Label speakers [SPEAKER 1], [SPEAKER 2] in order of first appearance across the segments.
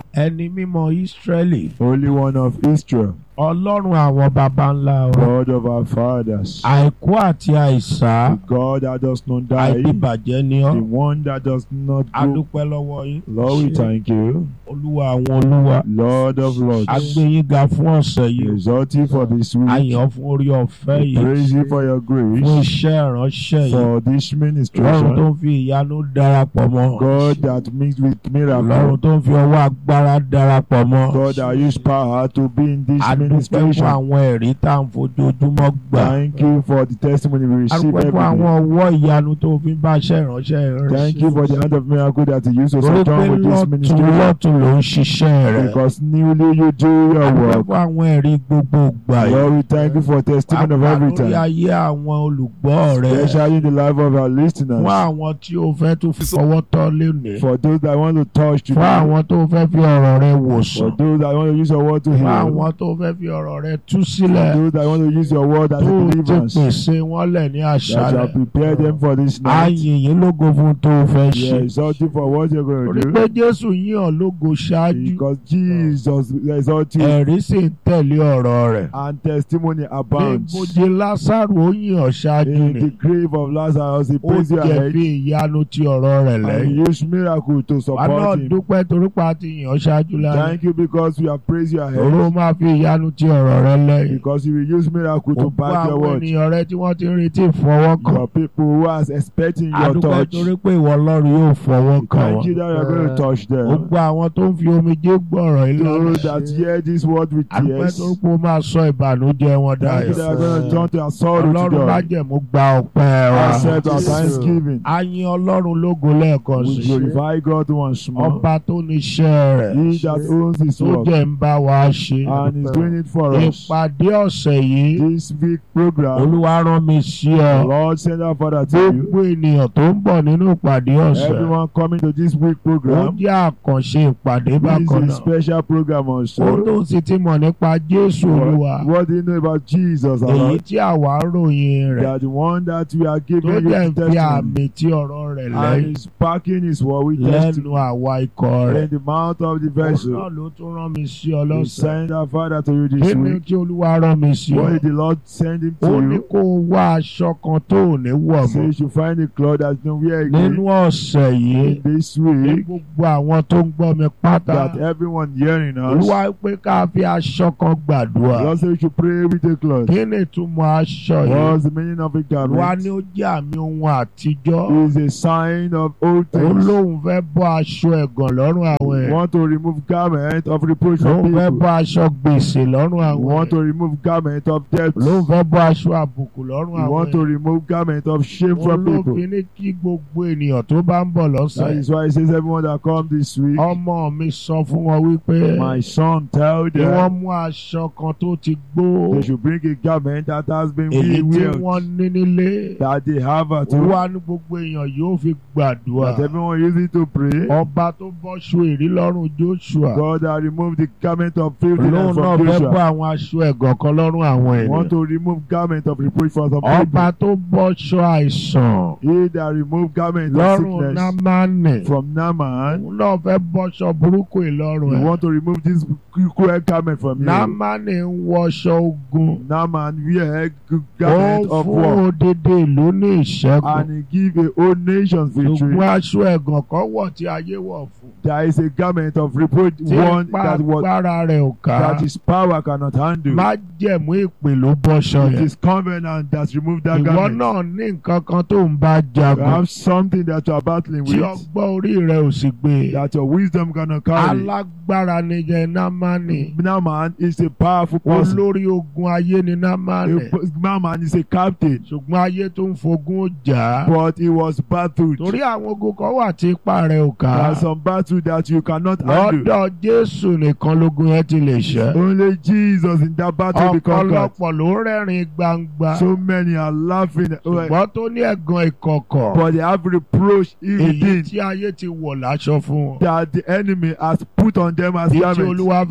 [SPEAKER 1] ẹni mímọ́ Ísírẹ́lì
[SPEAKER 2] Holy One of Israel,
[SPEAKER 1] ọlọ́run àwọn baba ńlá wa
[SPEAKER 2] God of our fathers,
[SPEAKER 1] àìkú àti àìsá
[SPEAKER 2] the God that does not die,
[SPEAKER 1] àìdìbàjẹ́ ni ọ́
[SPEAKER 2] the one that does not go.
[SPEAKER 1] adúpẹ́ lọ́wọ́ yín
[SPEAKER 2] Lord, we thank you,
[SPEAKER 1] olúwa àwọn olúwa
[SPEAKER 2] Lord of lords.
[SPEAKER 1] agbẹ́yìnga fún ọ̀sẹ̀
[SPEAKER 2] We
[SPEAKER 1] yìí
[SPEAKER 2] exalt you for this week.
[SPEAKER 1] àyàn fún orí ọ̀fẹ́
[SPEAKER 2] We
[SPEAKER 1] yìí
[SPEAKER 2] praise you for your
[SPEAKER 1] fún
[SPEAKER 2] grace,
[SPEAKER 1] iṣẹ́ ìránṣẹ́ yìí
[SPEAKER 2] for this
[SPEAKER 1] lọ́run tó
[SPEAKER 2] ministration.
[SPEAKER 1] ń fi ìyanu darapọ̀ mọ́
[SPEAKER 2] God that mixed with
[SPEAKER 1] lọ́run
[SPEAKER 2] miracle.
[SPEAKER 1] tó ń fi ọwọ́ agbára darapọ̀ mọ́
[SPEAKER 2] God that used power to be in this
[SPEAKER 1] adúpẹ́ fún
[SPEAKER 2] ministration.
[SPEAKER 1] àwọn ẹ̀rí tá à ń fojoojúmọ́ gbà
[SPEAKER 2] Thank you for the testimony we receive
[SPEAKER 1] adúpẹ́
[SPEAKER 2] every
[SPEAKER 1] fún àwọn
[SPEAKER 2] day.
[SPEAKER 1] ọwọ́ ìyanu tó fi ń bá iṣẹ́ ìránṣẹ́ rẹ̀
[SPEAKER 2] Thank you for the hand of miracle that you use to
[SPEAKER 1] torí pé
[SPEAKER 2] surround with this
[SPEAKER 1] lọ́tún
[SPEAKER 2] ministry.
[SPEAKER 1] lọ́tún ló ń ṣiṣẹ́ rẹ̀
[SPEAKER 2] Because newly you do your
[SPEAKER 1] adúpẹ́
[SPEAKER 2] work.
[SPEAKER 1] fún àwọn ẹ̀rí gbogbo gbà yìí
[SPEAKER 2] Lord, we thank you for testimony of
[SPEAKER 1] Pàápàá
[SPEAKER 2] every
[SPEAKER 1] lórí
[SPEAKER 2] time.
[SPEAKER 1] ayé àwọn olùgbọ́ rẹ̀
[SPEAKER 2] Especially in the life of our listeners.
[SPEAKER 1] fún àwọn tí o fẹ́ tó fi fọwọ́ tọ́ lónìí
[SPEAKER 2] For those that want to touch
[SPEAKER 1] fún
[SPEAKER 2] today.
[SPEAKER 1] àwọn tó fẹ́ fi ọ̀rọ̀ rẹ̀ wòsàn
[SPEAKER 2] For those that want to use your word to
[SPEAKER 1] fún
[SPEAKER 2] heal.
[SPEAKER 1] àwọn tó fẹ́ fi ọ̀rọ̀ rẹ̀ tú
[SPEAKER 2] For
[SPEAKER 1] sílẹ̀
[SPEAKER 2] those that want to use your word as
[SPEAKER 1] tó
[SPEAKER 2] a
[SPEAKER 1] ti
[SPEAKER 2] deliverance.
[SPEAKER 1] pèsè wọn lẹ̀ ní
[SPEAKER 2] That shall
[SPEAKER 1] àṣálẹ̀
[SPEAKER 2] prepare them for this night.
[SPEAKER 1] ààyè yìí lógo fún tó o fẹ́
[SPEAKER 2] We
[SPEAKER 1] ṣe
[SPEAKER 2] exalt you for what you're going
[SPEAKER 1] torí
[SPEAKER 2] to
[SPEAKER 1] pé
[SPEAKER 2] do.
[SPEAKER 1] Jésù yìn ọ́ lógo ṣáájú
[SPEAKER 2] Because Jesus exalt you
[SPEAKER 1] ẹ̀rí sì ń tẹ̀lé ọ̀rọ̀ rẹ̀
[SPEAKER 2] and testimony
[SPEAKER 1] ní
[SPEAKER 2] abounds.
[SPEAKER 1] ibojì Lásárù ó yìn ọ́ ṣáájú
[SPEAKER 2] In
[SPEAKER 1] ni
[SPEAKER 2] the grave of Lazarus, he
[SPEAKER 1] ó
[SPEAKER 2] praised you ahead.
[SPEAKER 1] jẹ̀bi ìyanu ti ọ̀rọ̀ rẹ̀
[SPEAKER 2] And he
[SPEAKER 1] lẹ́yìn
[SPEAKER 2] used miracle to
[SPEAKER 1] wà náà
[SPEAKER 2] support him.
[SPEAKER 1] dúpẹ́ torí pa ti yìn ọ́ ṣáájú láyé
[SPEAKER 2] Thank you because we have praised you
[SPEAKER 1] òru
[SPEAKER 2] ahead.
[SPEAKER 1] máa fi ìyanu ti ọ̀rọ̀ rẹ̀ lẹ́yìn
[SPEAKER 2] Because you will use miracle to
[SPEAKER 1] gbogbo
[SPEAKER 2] back your
[SPEAKER 1] àwọn
[SPEAKER 2] word.
[SPEAKER 1] ènìyàn rẹ tí wọ́n ti ń retí ìfọwọ́kàn
[SPEAKER 2] Your people who are expecting your
[SPEAKER 1] adúpẹ́
[SPEAKER 2] touch.
[SPEAKER 1] torí pé ìwọ Ọlọ́run yóò fọwọ́ kàn
[SPEAKER 2] Thank
[SPEAKER 1] wọ́n
[SPEAKER 2] you that you are going to touch them.
[SPEAKER 1] gbogbo àwọn tó ń fi omijé gbọ́rọ̀ ìlànà
[SPEAKER 2] Those that hear this word with
[SPEAKER 1] adúpẹ́
[SPEAKER 2] tears.
[SPEAKER 1] torí pé ó máa sọ ìbànújẹ́ wọn
[SPEAKER 2] Thank you
[SPEAKER 1] dayọ̀
[SPEAKER 2] that you are going to turn to our sorrow to
[SPEAKER 1] Ọlọ́run má
[SPEAKER 2] joy.
[SPEAKER 1] jẹ̀mú gba ọpẹ́ wa
[SPEAKER 2] Accept our thanksgiving.
[SPEAKER 1] a yìn Ọlọ́run lógo lẹ́ẹ̀kan
[SPEAKER 2] We
[SPEAKER 1] sí
[SPEAKER 2] glorify God once more.
[SPEAKER 1] ọba tó níṣẹ́ rẹ̀
[SPEAKER 2] He that owns his
[SPEAKER 1] tó
[SPEAKER 2] work
[SPEAKER 1] jẹ́ ń bá wa ṣe
[SPEAKER 2] and is doing it for us.
[SPEAKER 1] ìpàdé ọ̀sẹ̀ yìí
[SPEAKER 2] This week program,
[SPEAKER 1] Olúwa rán mi sí
[SPEAKER 2] the
[SPEAKER 1] ọ
[SPEAKER 2] Lord send our Father to you.
[SPEAKER 1] gbogbo ènìyàn tó ń bọ̀ nínú ìpàdé ọ̀sẹ̀
[SPEAKER 2] Everyone coming to this week
[SPEAKER 1] ó
[SPEAKER 2] program.
[SPEAKER 1] jẹ́ àkànṣe ìpàdé
[SPEAKER 2] This
[SPEAKER 1] bákan
[SPEAKER 2] is a
[SPEAKER 1] náà
[SPEAKER 2] special program
[SPEAKER 1] ó
[SPEAKER 2] also.
[SPEAKER 1] tó sì ti mọ̀ nípa Jésù Olúwa
[SPEAKER 2] What, what do you know about Jesus, our
[SPEAKER 1] èyí
[SPEAKER 2] Lord?
[SPEAKER 1] tí àwa ń ròyìn rẹ̀
[SPEAKER 2] That the one that we are
[SPEAKER 1] tó
[SPEAKER 2] giving you
[SPEAKER 1] jẹ́ ń fi
[SPEAKER 2] testimony
[SPEAKER 1] àmì tí ọ̀rọ̀ rẹ̀
[SPEAKER 2] and
[SPEAKER 1] lẹ́yìn
[SPEAKER 2] is backing his word with
[SPEAKER 1] lẹ́nu
[SPEAKER 2] testimony
[SPEAKER 1] àwa ikọ̀ rẹ̀
[SPEAKER 2] in the mouth of the
[SPEAKER 1] òun náà
[SPEAKER 2] vessel.
[SPEAKER 1] ló tún rán mi sí ọ
[SPEAKER 2] We
[SPEAKER 1] lọ́sẹ̀
[SPEAKER 2] send our Father to you this
[SPEAKER 1] nínú
[SPEAKER 2] week.
[SPEAKER 1] tí Olúwa rán mi sí ọ
[SPEAKER 2] What did the Lord send him
[SPEAKER 1] ó
[SPEAKER 2] to
[SPEAKER 1] ní
[SPEAKER 2] you?
[SPEAKER 1] kó o wá aṣọ kan tó ò ní wọ̀
[SPEAKER 2] So
[SPEAKER 1] mọ́
[SPEAKER 2] you should find a cloth that's not wear
[SPEAKER 1] nínú
[SPEAKER 2] again
[SPEAKER 1] ọ̀sẹ̀ yìí
[SPEAKER 2] in this
[SPEAKER 1] ní
[SPEAKER 2] week.
[SPEAKER 1] gbogbo àwọn tó ń gbọ́ mi pátá
[SPEAKER 2] That everyone hearing us,
[SPEAKER 1] Olúwa pé ká fi aṣọ kan
[SPEAKER 2] the
[SPEAKER 1] gbàdúrà
[SPEAKER 2] Lord said we should pray with a cloth.
[SPEAKER 1] kí ni ìtumọ̀ aṣọ yìí
[SPEAKER 2] What's the meaning of a
[SPEAKER 1] Olúwa
[SPEAKER 2] garment?
[SPEAKER 1] ní ó jẹ́ àmì ohun àtijọ́
[SPEAKER 2] Is a sign of old
[SPEAKER 1] ó
[SPEAKER 2] things.
[SPEAKER 1] lóun fẹ́ bọ́ aṣọ ẹ̀gàn lọ́rùn àwọn
[SPEAKER 2] We
[SPEAKER 1] ẹ̀
[SPEAKER 2] want to remove garment of reproach from
[SPEAKER 1] lóun fẹ́
[SPEAKER 2] people.
[SPEAKER 1] bọ́ aṣọ gbèsè lọ́rùn
[SPEAKER 2] We
[SPEAKER 1] àwọn
[SPEAKER 2] want
[SPEAKER 1] ẹ̀
[SPEAKER 2] to remove garment of debt.
[SPEAKER 1] lóun fẹ́ bọ́ aṣọ àbùkù lọ́rùn
[SPEAKER 2] We
[SPEAKER 1] àwọn
[SPEAKER 2] want to
[SPEAKER 1] ẹ̀
[SPEAKER 2] remove garment of shame from people.
[SPEAKER 1] olófin ní kí gbogbo ènìyàn tó bá ń bọ̀
[SPEAKER 2] That
[SPEAKER 1] lọ́sẹ̀
[SPEAKER 2] is why it says everyone that come this week,
[SPEAKER 1] ọmọ mi sọ fún wọn wípé
[SPEAKER 2] my son, tell
[SPEAKER 1] kí wọ́n
[SPEAKER 2] them
[SPEAKER 1] mú aṣọ kan tó ti gbó
[SPEAKER 2] they should bring a garment that has been
[SPEAKER 1] èyí tí
[SPEAKER 2] revealed,
[SPEAKER 1] wọ́n ní nílé
[SPEAKER 2] that they have at
[SPEAKER 1] ó
[SPEAKER 2] home,
[SPEAKER 1] wá ní gbogbo èèyàn yóò fi gbàdúrà
[SPEAKER 2] that everyone use it to pray.
[SPEAKER 1] ọba tó bọ́ṣọ èrí lọ́rùn Joshua
[SPEAKER 2] God that remove the garment of
[SPEAKER 1] lóun
[SPEAKER 2] filthiness
[SPEAKER 1] náà
[SPEAKER 2] from
[SPEAKER 1] fẹ́ bọ́
[SPEAKER 2] Joshua.
[SPEAKER 1] àwọn aṣọ ẹ̀gàn kan lọ́rùn àwọn
[SPEAKER 2] We want
[SPEAKER 1] ènìyàn
[SPEAKER 2] to remove garment of reproach from some
[SPEAKER 1] ọba
[SPEAKER 2] people.
[SPEAKER 1] tó bọ́ṣọ àìsàn
[SPEAKER 2] He that remove garment of
[SPEAKER 1] lọ́rùn
[SPEAKER 2] sickness
[SPEAKER 1] Námánì
[SPEAKER 2] from Naaman.
[SPEAKER 1] òun náà fẹ́ bọ́ṣọ burúkú ìlọ́rùn
[SPEAKER 2] We
[SPEAKER 1] ẹ̀
[SPEAKER 2] want to remove this cruel garment from you.
[SPEAKER 1] Námánì ń wọṣọ ogun
[SPEAKER 2] Naaman wear g-
[SPEAKER 1] ó
[SPEAKER 2] garment of
[SPEAKER 1] fún
[SPEAKER 2] war
[SPEAKER 1] odidi ìlú ní ìṣẹ́gun
[SPEAKER 2] and he give a whole nation victory.
[SPEAKER 1] ṣùgbọ́n aṣọ ẹ̀gàn kan wọ̀ tí ayé wọ̀ fún
[SPEAKER 2] There is a garment of reproach,
[SPEAKER 1] tí
[SPEAKER 2] one
[SPEAKER 1] ipa
[SPEAKER 2] that was
[SPEAKER 1] agbára rẹ̀ ò ká
[SPEAKER 2] that his power cannot handle.
[SPEAKER 1] má jẹ̀mú ìpè ló bọ́ṣọ
[SPEAKER 2] It
[SPEAKER 1] yẹn
[SPEAKER 2] is covenant that removed that
[SPEAKER 1] ìwọ
[SPEAKER 2] garment.
[SPEAKER 1] náà ní nǹkan kan tó ń bá
[SPEAKER 2] You
[SPEAKER 1] jagun
[SPEAKER 2] have something that you are battling
[SPEAKER 1] tí
[SPEAKER 2] with
[SPEAKER 1] ọgbọ́n orí rẹ̀ ò sì gbé
[SPEAKER 2] that your wisdom cannot carry.
[SPEAKER 1] alágbára ni jẹ́ Námánì
[SPEAKER 2] Naaman is a powerful person.
[SPEAKER 1] olórí ogun ayé ni Námánì
[SPEAKER 2] A- Naaman is a captain,
[SPEAKER 1] ṣùgbọ́n ayé tó ń fogún ó jà á
[SPEAKER 2] but he was battled.
[SPEAKER 1] torí àwọn ogun kan wà tí ipa rẹ̀ ò ká
[SPEAKER 2] There are some battle that you cannot handle.
[SPEAKER 1] lọ́dọ̀ Jésù nìkan lógun yẹn ti lè ṣẹ́
[SPEAKER 2] Only Jesus in that battle be conquered.
[SPEAKER 1] ọ̀pọ̀lọpọ̀ ló rẹ́rìn gbangba
[SPEAKER 2] So many are laughing,
[SPEAKER 1] ṣùgbọ́n tó ní ẹ̀gàn ìkọ̀kọ̀
[SPEAKER 2] but they have reproach
[SPEAKER 1] èyí
[SPEAKER 2] within
[SPEAKER 1] tí ayé ti wọ̀ láṣọ fún wọn
[SPEAKER 2] that the enemy has put on them as
[SPEAKER 1] èyí tí
[SPEAKER 2] garment.
[SPEAKER 1] Olúwa fi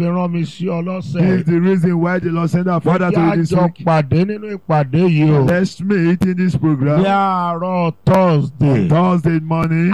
[SPEAKER 1] rán mi sí ọ
[SPEAKER 2] This
[SPEAKER 1] lọ́sẹ̀.
[SPEAKER 2] is the reason why the Lord sent our Father to
[SPEAKER 1] Ẹjẹ́
[SPEAKER 2] you this
[SPEAKER 1] àjọ
[SPEAKER 2] week.
[SPEAKER 1] pàdé nínú ìpàdé yìí o.
[SPEAKER 2] Let's meet in this
[SPEAKER 1] Ní
[SPEAKER 2] program
[SPEAKER 1] àárọ̀ Thursday.
[SPEAKER 2] Thursday morning,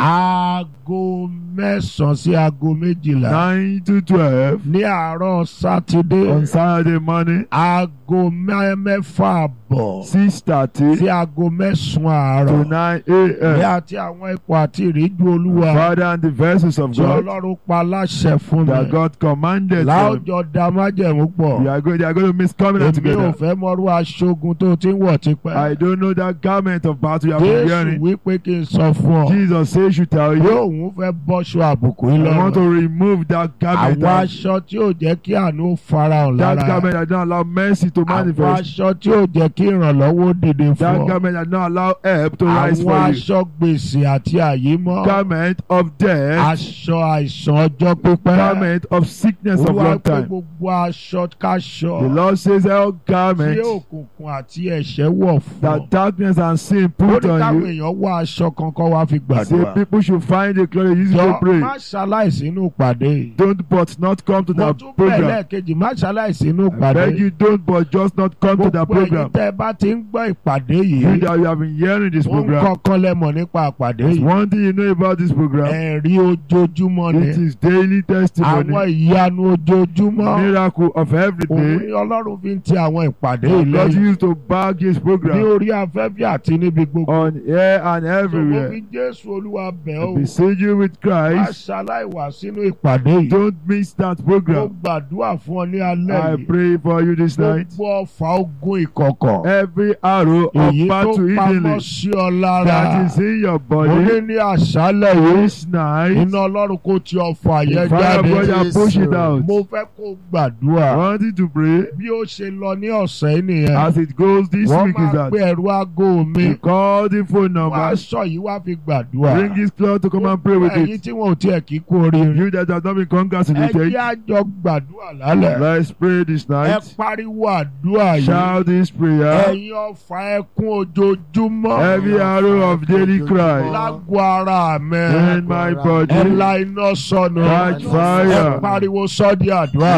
[SPEAKER 1] Aago mẹ́sàn-án sí aago méjìlá.
[SPEAKER 2] 9 to 12.
[SPEAKER 1] Ní àárọ̀ Sátidé.
[SPEAKER 2] On Saturday morning,
[SPEAKER 1] Aago mẹ́- mẹ́fà àbọ̀
[SPEAKER 2] 6.30
[SPEAKER 1] sí aago mẹ́sàn-án
[SPEAKER 2] to
[SPEAKER 1] àárọ̀.
[SPEAKER 2] 9
[SPEAKER 1] Ní
[SPEAKER 2] a.m.
[SPEAKER 1] àti àwọn ipò àti ìríjú Olúwa.
[SPEAKER 2] Father and the verses of
[SPEAKER 1] Tí
[SPEAKER 2] God
[SPEAKER 1] Ọlọ́run pa láṣẹ fún
[SPEAKER 2] that
[SPEAKER 1] mi.
[SPEAKER 2] God commanded them.
[SPEAKER 1] Láwùjọ da májẹ̀mú pọ̀.
[SPEAKER 2] We are going, they are going to miss coming out
[SPEAKER 1] Èmi ò
[SPEAKER 2] together.
[SPEAKER 1] fẹ́ mọ́rú aṣogun tó ti ń wọ̀ tipẹ́.
[SPEAKER 2] I don't know that garment of battle you have been
[SPEAKER 1] Jésù
[SPEAKER 2] wearing.
[SPEAKER 1] wípé kí n sọ fún ọ.
[SPEAKER 2] Jesus says should tell you.
[SPEAKER 1] Yóò òun fẹ́ bọ́ṣọ àbùkù yìí
[SPEAKER 2] I want to
[SPEAKER 1] lọ́rùn.
[SPEAKER 2] remove that garment.
[SPEAKER 1] Àwọn
[SPEAKER 2] That,
[SPEAKER 1] aṣọ tí ò jẹ́ kí àánú farahàn
[SPEAKER 2] that
[SPEAKER 1] lára.
[SPEAKER 2] garment that don't allow mercy to
[SPEAKER 1] Àwọn
[SPEAKER 2] manifest.
[SPEAKER 1] aṣọ tí ò jẹ́ kí ìrànlọ́wọ́ dìde
[SPEAKER 2] That
[SPEAKER 1] fún ọ.
[SPEAKER 2] garment that don't allow help to rise
[SPEAKER 1] Àwọn
[SPEAKER 2] for you.
[SPEAKER 1] aṣọ gbèsè àti àyímọ́.
[SPEAKER 2] Garment of death.
[SPEAKER 1] Aṣọ àìsàn ọjọ́ pípẹ́.
[SPEAKER 2] Garment of sickness of
[SPEAKER 1] Olúwa
[SPEAKER 2] long
[SPEAKER 1] pé
[SPEAKER 2] time.
[SPEAKER 1] gbogbo aṣọ káṣọ.
[SPEAKER 2] The Lord says all
[SPEAKER 1] Tí
[SPEAKER 2] garments
[SPEAKER 1] òkùnkùn àti ẹ̀ṣẹ̀ wọ̀ fún ọ.
[SPEAKER 2] that darkness and sin
[SPEAKER 1] Ó
[SPEAKER 2] put
[SPEAKER 1] ní
[SPEAKER 2] on
[SPEAKER 1] káwọn
[SPEAKER 2] you.
[SPEAKER 1] èèyàn wá aṣọ kankan wá fi
[SPEAKER 2] Say
[SPEAKER 1] gbàdúrà.
[SPEAKER 2] people should find a cloth use it to
[SPEAKER 1] Jọ
[SPEAKER 2] pray.
[SPEAKER 1] má ṣaláìsí inú ìpàdé yìí.
[SPEAKER 2] Don't but not come to
[SPEAKER 1] Mo
[SPEAKER 2] that
[SPEAKER 1] tún bẹ̀
[SPEAKER 2] program.
[SPEAKER 1] lẹ́ẹ̀kejì má ṣaláìsí inú
[SPEAKER 2] I
[SPEAKER 1] ìpàdé
[SPEAKER 2] beg
[SPEAKER 1] yìí.
[SPEAKER 2] you don't but just not come to that
[SPEAKER 1] Gbogbo ẹ̀yin
[SPEAKER 2] program.
[SPEAKER 1] tẹ́ ẹ bá ti ń gbọ́ ìpàdé
[SPEAKER 2] You
[SPEAKER 1] yìí.
[SPEAKER 2] that you have been hearing this
[SPEAKER 1] Wọ́n ń
[SPEAKER 2] program.
[SPEAKER 1] kọ́kọ́ lẹ́mọ̀ nípa ìpàdé
[SPEAKER 2] There's
[SPEAKER 1] yìí.
[SPEAKER 2] one thing you know about this program.
[SPEAKER 1] Ẹ̀rí ojoojúmọ́ ni.
[SPEAKER 2] It is daily
[SPEAKER 1] Àwọn
[SPEAKER 2] testimony.
[SPEAKER 1] ìyanu ojoojúmọ́.
[SPEAKER 2] Miracle of every
[SPEAKER 1] Òun
[SPEAKER 2] day.
[SPEAKER 1] ni Ọlọ́run fi ń ti àwọn ìpàdé yìí
[SPEAKER 2] God
[SPEAKER 1] lẹ́yìn.
[SPEAKER 2] used to back his
[SPEAKER 1] Ní
[SPEAKER 2] program
[SPEAKER 1] orí afẹ́fẹ́ àti níbi gbogbo.
[SPEAKER 2] on air and
[SPEAKER 1] Mo
[SPEAKER 2] everywhere.
[SPEAKER 1] fi Jésù Olúwa bẹ̀
[SPEAKER 2] I
[SPEAKER 1] ọ́.
[SPEAKER 2] beseech you with
[SPEAKER 1] Má
[SPEAKER 2] Christ.
[SPEAKER 1] ṣaláìwà sínú ìpàdé yìí.
[SPEAKER 2] Don't miss that
[SPEAKER 1] Mo
[SPEAKER 2] program.
[SPEAKER 1] gbàdúrà fún ọ ní alẹ́
[SPEAKER 2] I
[SPEAKER 1] yìí.
[SPEAKER 2] pray for you this night.
[SPEAKER 1] Gbogbo ọfà ogun ìkọ̀kọ̀.
[SPEAKER 2] Every arrow of
[SPEAKER 1] Èyí tó
[SPEAKER 2] battle
[SPEAKER 1] pamọ́
[SPEAKER 2] hiddenly
[SPEAKER 1] sí ọ lára.
[SPEAKER 2] that is in your
[SPEAKER 1] Mo ní
[SPEAKER 2] body
[SPEAKER 1] ní àṣálẹ̀ yìí.
[SPEAKER 2] this night.
[SPEAKER 1] Iná Ọlọ́run kò ti ọfà
[SPEAKER 2] The
[SPEAKER 1] yẹn
[SPEAKER 2] fire of God
[SPEAKER 1] jáde.
[SPEAKER 2] shall push it out.
[SPEAKER 1] Mo fẹ́ kó gbàdúrà.
[SPEAKER 2] Wanting to pray
[SPEAKER 1] Bí ó ṣe lọ ní ọ̀sẹ̀ yìí nìyẹn.
[SPEAKER 2] as it goes this
[SPEAKER 1] Wọ́n
[SPEAKER 2] week is
[SPEAKER 1] máa
[SPEAKER 2] that
[SPEAKER 1] pe ẹ̀rú aago mi.
[SPEAKER 2] you call the phone
[SPEAKER 1] Wọ́n
[SPEAKER 2] number,
[SPEAKER 1] aṣọ yìí wá fi gbàdúrà.
[SPEAKER 2] bring his cloth to come and pray with
[SPEAKER 1] Ẹ̀yin
[SPEAKER 2] it.
[SPEAKER 1] tí wọn ò tiẹ̀ kí kú oríire.
[SPEAKER 2] You that have not been
[SPEAKER 1] Ẹ
[SPEAKER 2] congratulated,
[SPEAKER 1] jẹ́ àjọ gbàdúrà lálẹ́.
[SPEAKER 2] let's pray this
[SPEAKER 1] Ẹ
[SPEAKER 2] night.
[SPEAKER 1] pariwo àdúrà yìí.
[SPEAKER 2] Shout this prayer.
[SPEAKER 1] Ẹ̀yin ọfà ẹkún ojoojúmọ́.
[SPEAKER 2] Every arrow of daily cry
[SPEAKER 1] Lágbo ara mi.
[SPEAKER 2] in my
[SPEAKER 1] Ẹ
[SPEAKER 2] body,
[SPEAKER 1] la iná sọnù.
[SPEAKER 2] catch
[SPEAKER 1] Ẹ
[SPEAKER 2] fire.
[SPEAKER 1] pariwo sọ́dí àdúrà.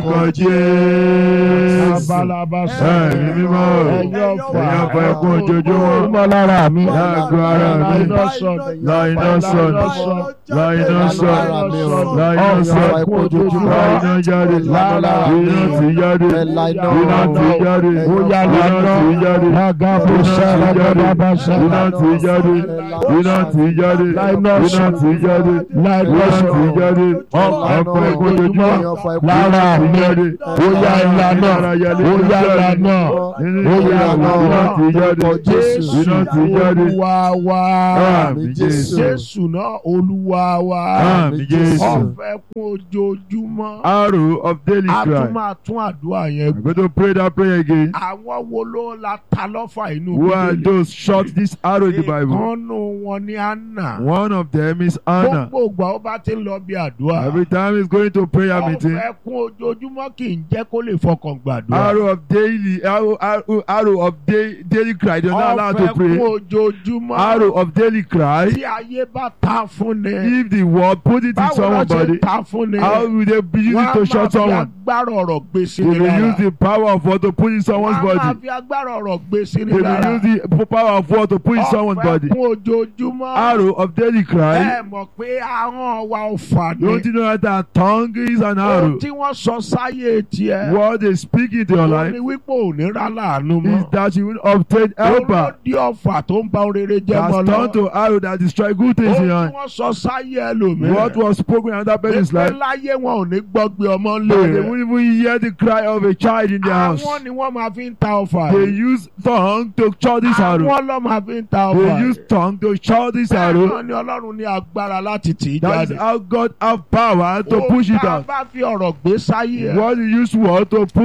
[SPEAKER 2] Lórúkọ Jésù.
[SPEAKER 1] Abalaba
[SPEAKER 2] Ẹ̀mí mímọ́.
[SPEAKER 1] Ẹ̀yin ọfà
[SPEAKER 2] Ẹ̀yin ọfà ẹkún ojoojúmọ́.
[SPEAKER 1] ojoojúmọ́ lára mi.
[SPEAKER 2] Lágbo ara
[SPEAKER 1] La
[SPEAKER 2] mi.
[SPEAKER 1] iná sọnù.
[SPEAKER 2] La iná sọnù. La iná sọnù. La iná sọnù. La iná jáde.
[SPEAKER 1] Lára
[SPEAKER 2] Iná ti jáde. Iná ti jáde.
[SPEAKER 1] Bóyá
[SPEAKER 2] Iná
[SPEAKER 1] lánà.
[SPEAKER 2] ti jáde.
[SPEAKER 1] Lágàbó sára bàbá sára.
[SPEAKER 2] Iná ti jáde. Iná ti jáde. Iná ti jáde.
[SPEAKER 1] Láìpẹ́
[SPEAKER 2] Iná ti
[SPEAKER 1] sọ̀rọ̀.
[SPEAKER 2] jáde.
[SPEAKER 1] Ọ̀pọ̀
[SPEAKER 2] Ọ̀pọ̀
[SPEAKER 1] ẹ̀kọ́
[SPEAKER 2] ojoojúmọ́.
[SPEAKER 1] lára
[SPEAKER 2] Iná ti
[SPEAKER 1] mi.
[SPEAKER 2] jáde.
[SPEAKER 1] Bóyá ìlànà. Bóyá ìlànà.
[SPEAKER 2] Nínú
[SPEAKER 1] Bóyá
[SPEAKER 2] ìlànà. Iná ti jáde.
[SPEAKER 1] Jésù
[SPEAKER 2] Iná ti jáde.
[SPEAKER 1] Olúwa wa.
[SPEAKER 2] Àmín Jésù.
[SPEAKER 1] Jésù náà Olúwa wa.
[SPEAKER 2] Àmín Jésù.
[SPEAKER 1] Ọ̀fẹ́ kún ojoojúmọ́.
[SPEAKER 2] Arrow of daily
[SPEAKER 1] A tún
[SPEAKER 2] cry.
[SPEAKER 1] máa tún àdúrà yẹn
[SPEAKER 2] I'm going to pray that prayer again.
[SPEAKER 1] àwọn wo ló la ta lọ́fà inú
[SPEAKER 2] Who are
[SPEAKER 1] bíbélì
[SPEAKER 2] those shot this arrow in the Bible?
[SPEAKER 1] ìkànnù wọn ni Anna
[SPEAKER 2] One of them is Anna.
[SPEAKER 1] gbogbo ìgbà ó bá ti ń lọ bí àdúrà
[SPEAKER 2] Every time he's going to prayer meeting,
[SPEAKER 1] ọ̀fẹ́ kún ojoojúmọ́ kì í jẹ́ kó lè fọkàn gbàdúrà
[SPEAKER 2] arrow of daily, arrow, arrow, arrow of day, daily cry. They're not allowed to
[SPEAKER 1] ọ̀fẹ́ kún
[SPEAKER 2] pray.
[SPEAKER 1] ojoojúmọ́
[SPEAKER 2] Arrow of daily cry.
[SPEAKER 1] tí ayé bá ta fún ni
[SPEAKER 2] If the word put it in
[SPEAKER 1] báwo ló
[SPEAKER 2] someone's
[SPEAKER 1] ṣe
[SPEAKER 2] body,
[SPEAKER 1] ta fún ni
[SPEAKER 2] how will they be using
[SPEAKER 1] wọ́n
[SPEAKER 2] it to
[SPEAKER 1] á
[SPEAKER 2] shot
[SPEAKER 1] máa fi
[SPEAKER 2] someone?
[SPEAKER 1] agbára ọ̀rọ̀ gbé sí
[SPEAKER 2] They
[SPEAKER 1] ni
[SPEAKER 2] will
[SPEAKER 1] lára
[SPEAKER 2] use the power of what to put in someone's
[SPEAKER 1] wọ́n á máa
[SPEAKER 2] body.
[SPEAKER 1] fi agbára ọ̀rọ̀ gbé sí ni
[SPEAKER 2] They
[SPEAKER 1] lára
[SPEAKER 2] will use the power of what to put in someone's
[SPEAKER 1] ọ̀fẹ́
[SPEAKER 2] body.
[SPEAKER 1] kún ojoojúmọ́
[SPEAKER 2] Arrow of daily cry.
[SPEAKER 1] ẹ mọ̀ pé ahọ́n wa ò fà ní.
[SPEAKER 2] Don't you know that our tongue is an arrow?
[SPEAKER 1] ohun tí wọ́n sọ sáyé tiẹ̀.
[SPEAKER 2] What they speak into your
[SPEAKER 1] ó
[SPEAKER 2] life
[SPEAKER 1] ní wípé ò ní rà láàánú
[SPEAKER 2] is
[SPEAKER 1] mọ́.
[SPEAKER 2] that you will obtain helper.
[SPEAKER 1] olódì ọ̀fà tó ń ba orere jẹ́
[SPEAKER 2] That's
[SPEAKER 1] mọ́
[SPEAKER 2] turned
[SPEAKER 1] lọ.
[SPEAKER 2] to arrow that destroy good things in your
[SPEAKER 1] ohun
[SPEAKER 2] hand.
[SPEAKER 1] tí wọ́n sọ sáyé ẹlòmíràn.
[SPEAKER 2] What was spoken in another person's
[SPEAKER 1] pé
[SPEAKER 2] life,
[SPEAKER 1] láyé wọn ò ní gbọ́gbé ọmọ
[SPEAKER 2] and
[SPEAKER 1] ńlẹ̀
[SPEAKER 2] they
[SPEAKER 1] rẹ̀.
[SPEAKER 2] won't even hear the cry of a child in their house.
[SPEAKER 1] àwọn ni wọ́n máa fi ń ta ọ̀fà
[SPEAKER 2] They
[SPEAKER 1] yìí.
[SPEAKER 2] use tongue to chow this arrow.
[SPEAKER 1] àwọn ló máa fi ń ta ọ̀fà
[SPEAKER 2] They use
[SPEAKER 1] yìí.
[SPEAKER 2] tongue to chow this
[SPEAKER 1] bẹ́ẹ̀
[SPEAKER 2] arrow.
[SPEAKER 1] náà ni ọlọ́run ní agbára láti tì í
[SPEAKER 2] That is
[SPEAKER 1] jáde.
[SPEAKER 2] how God have power to push it
[SPEAKER 1] Ohun tá a
[SPEAKER 2] out.
[SPEAKER 1] bá fi ọ̀rọ̀ gbé sáyé ẹ̀.
[SPEAKER 2] What you use word to put in your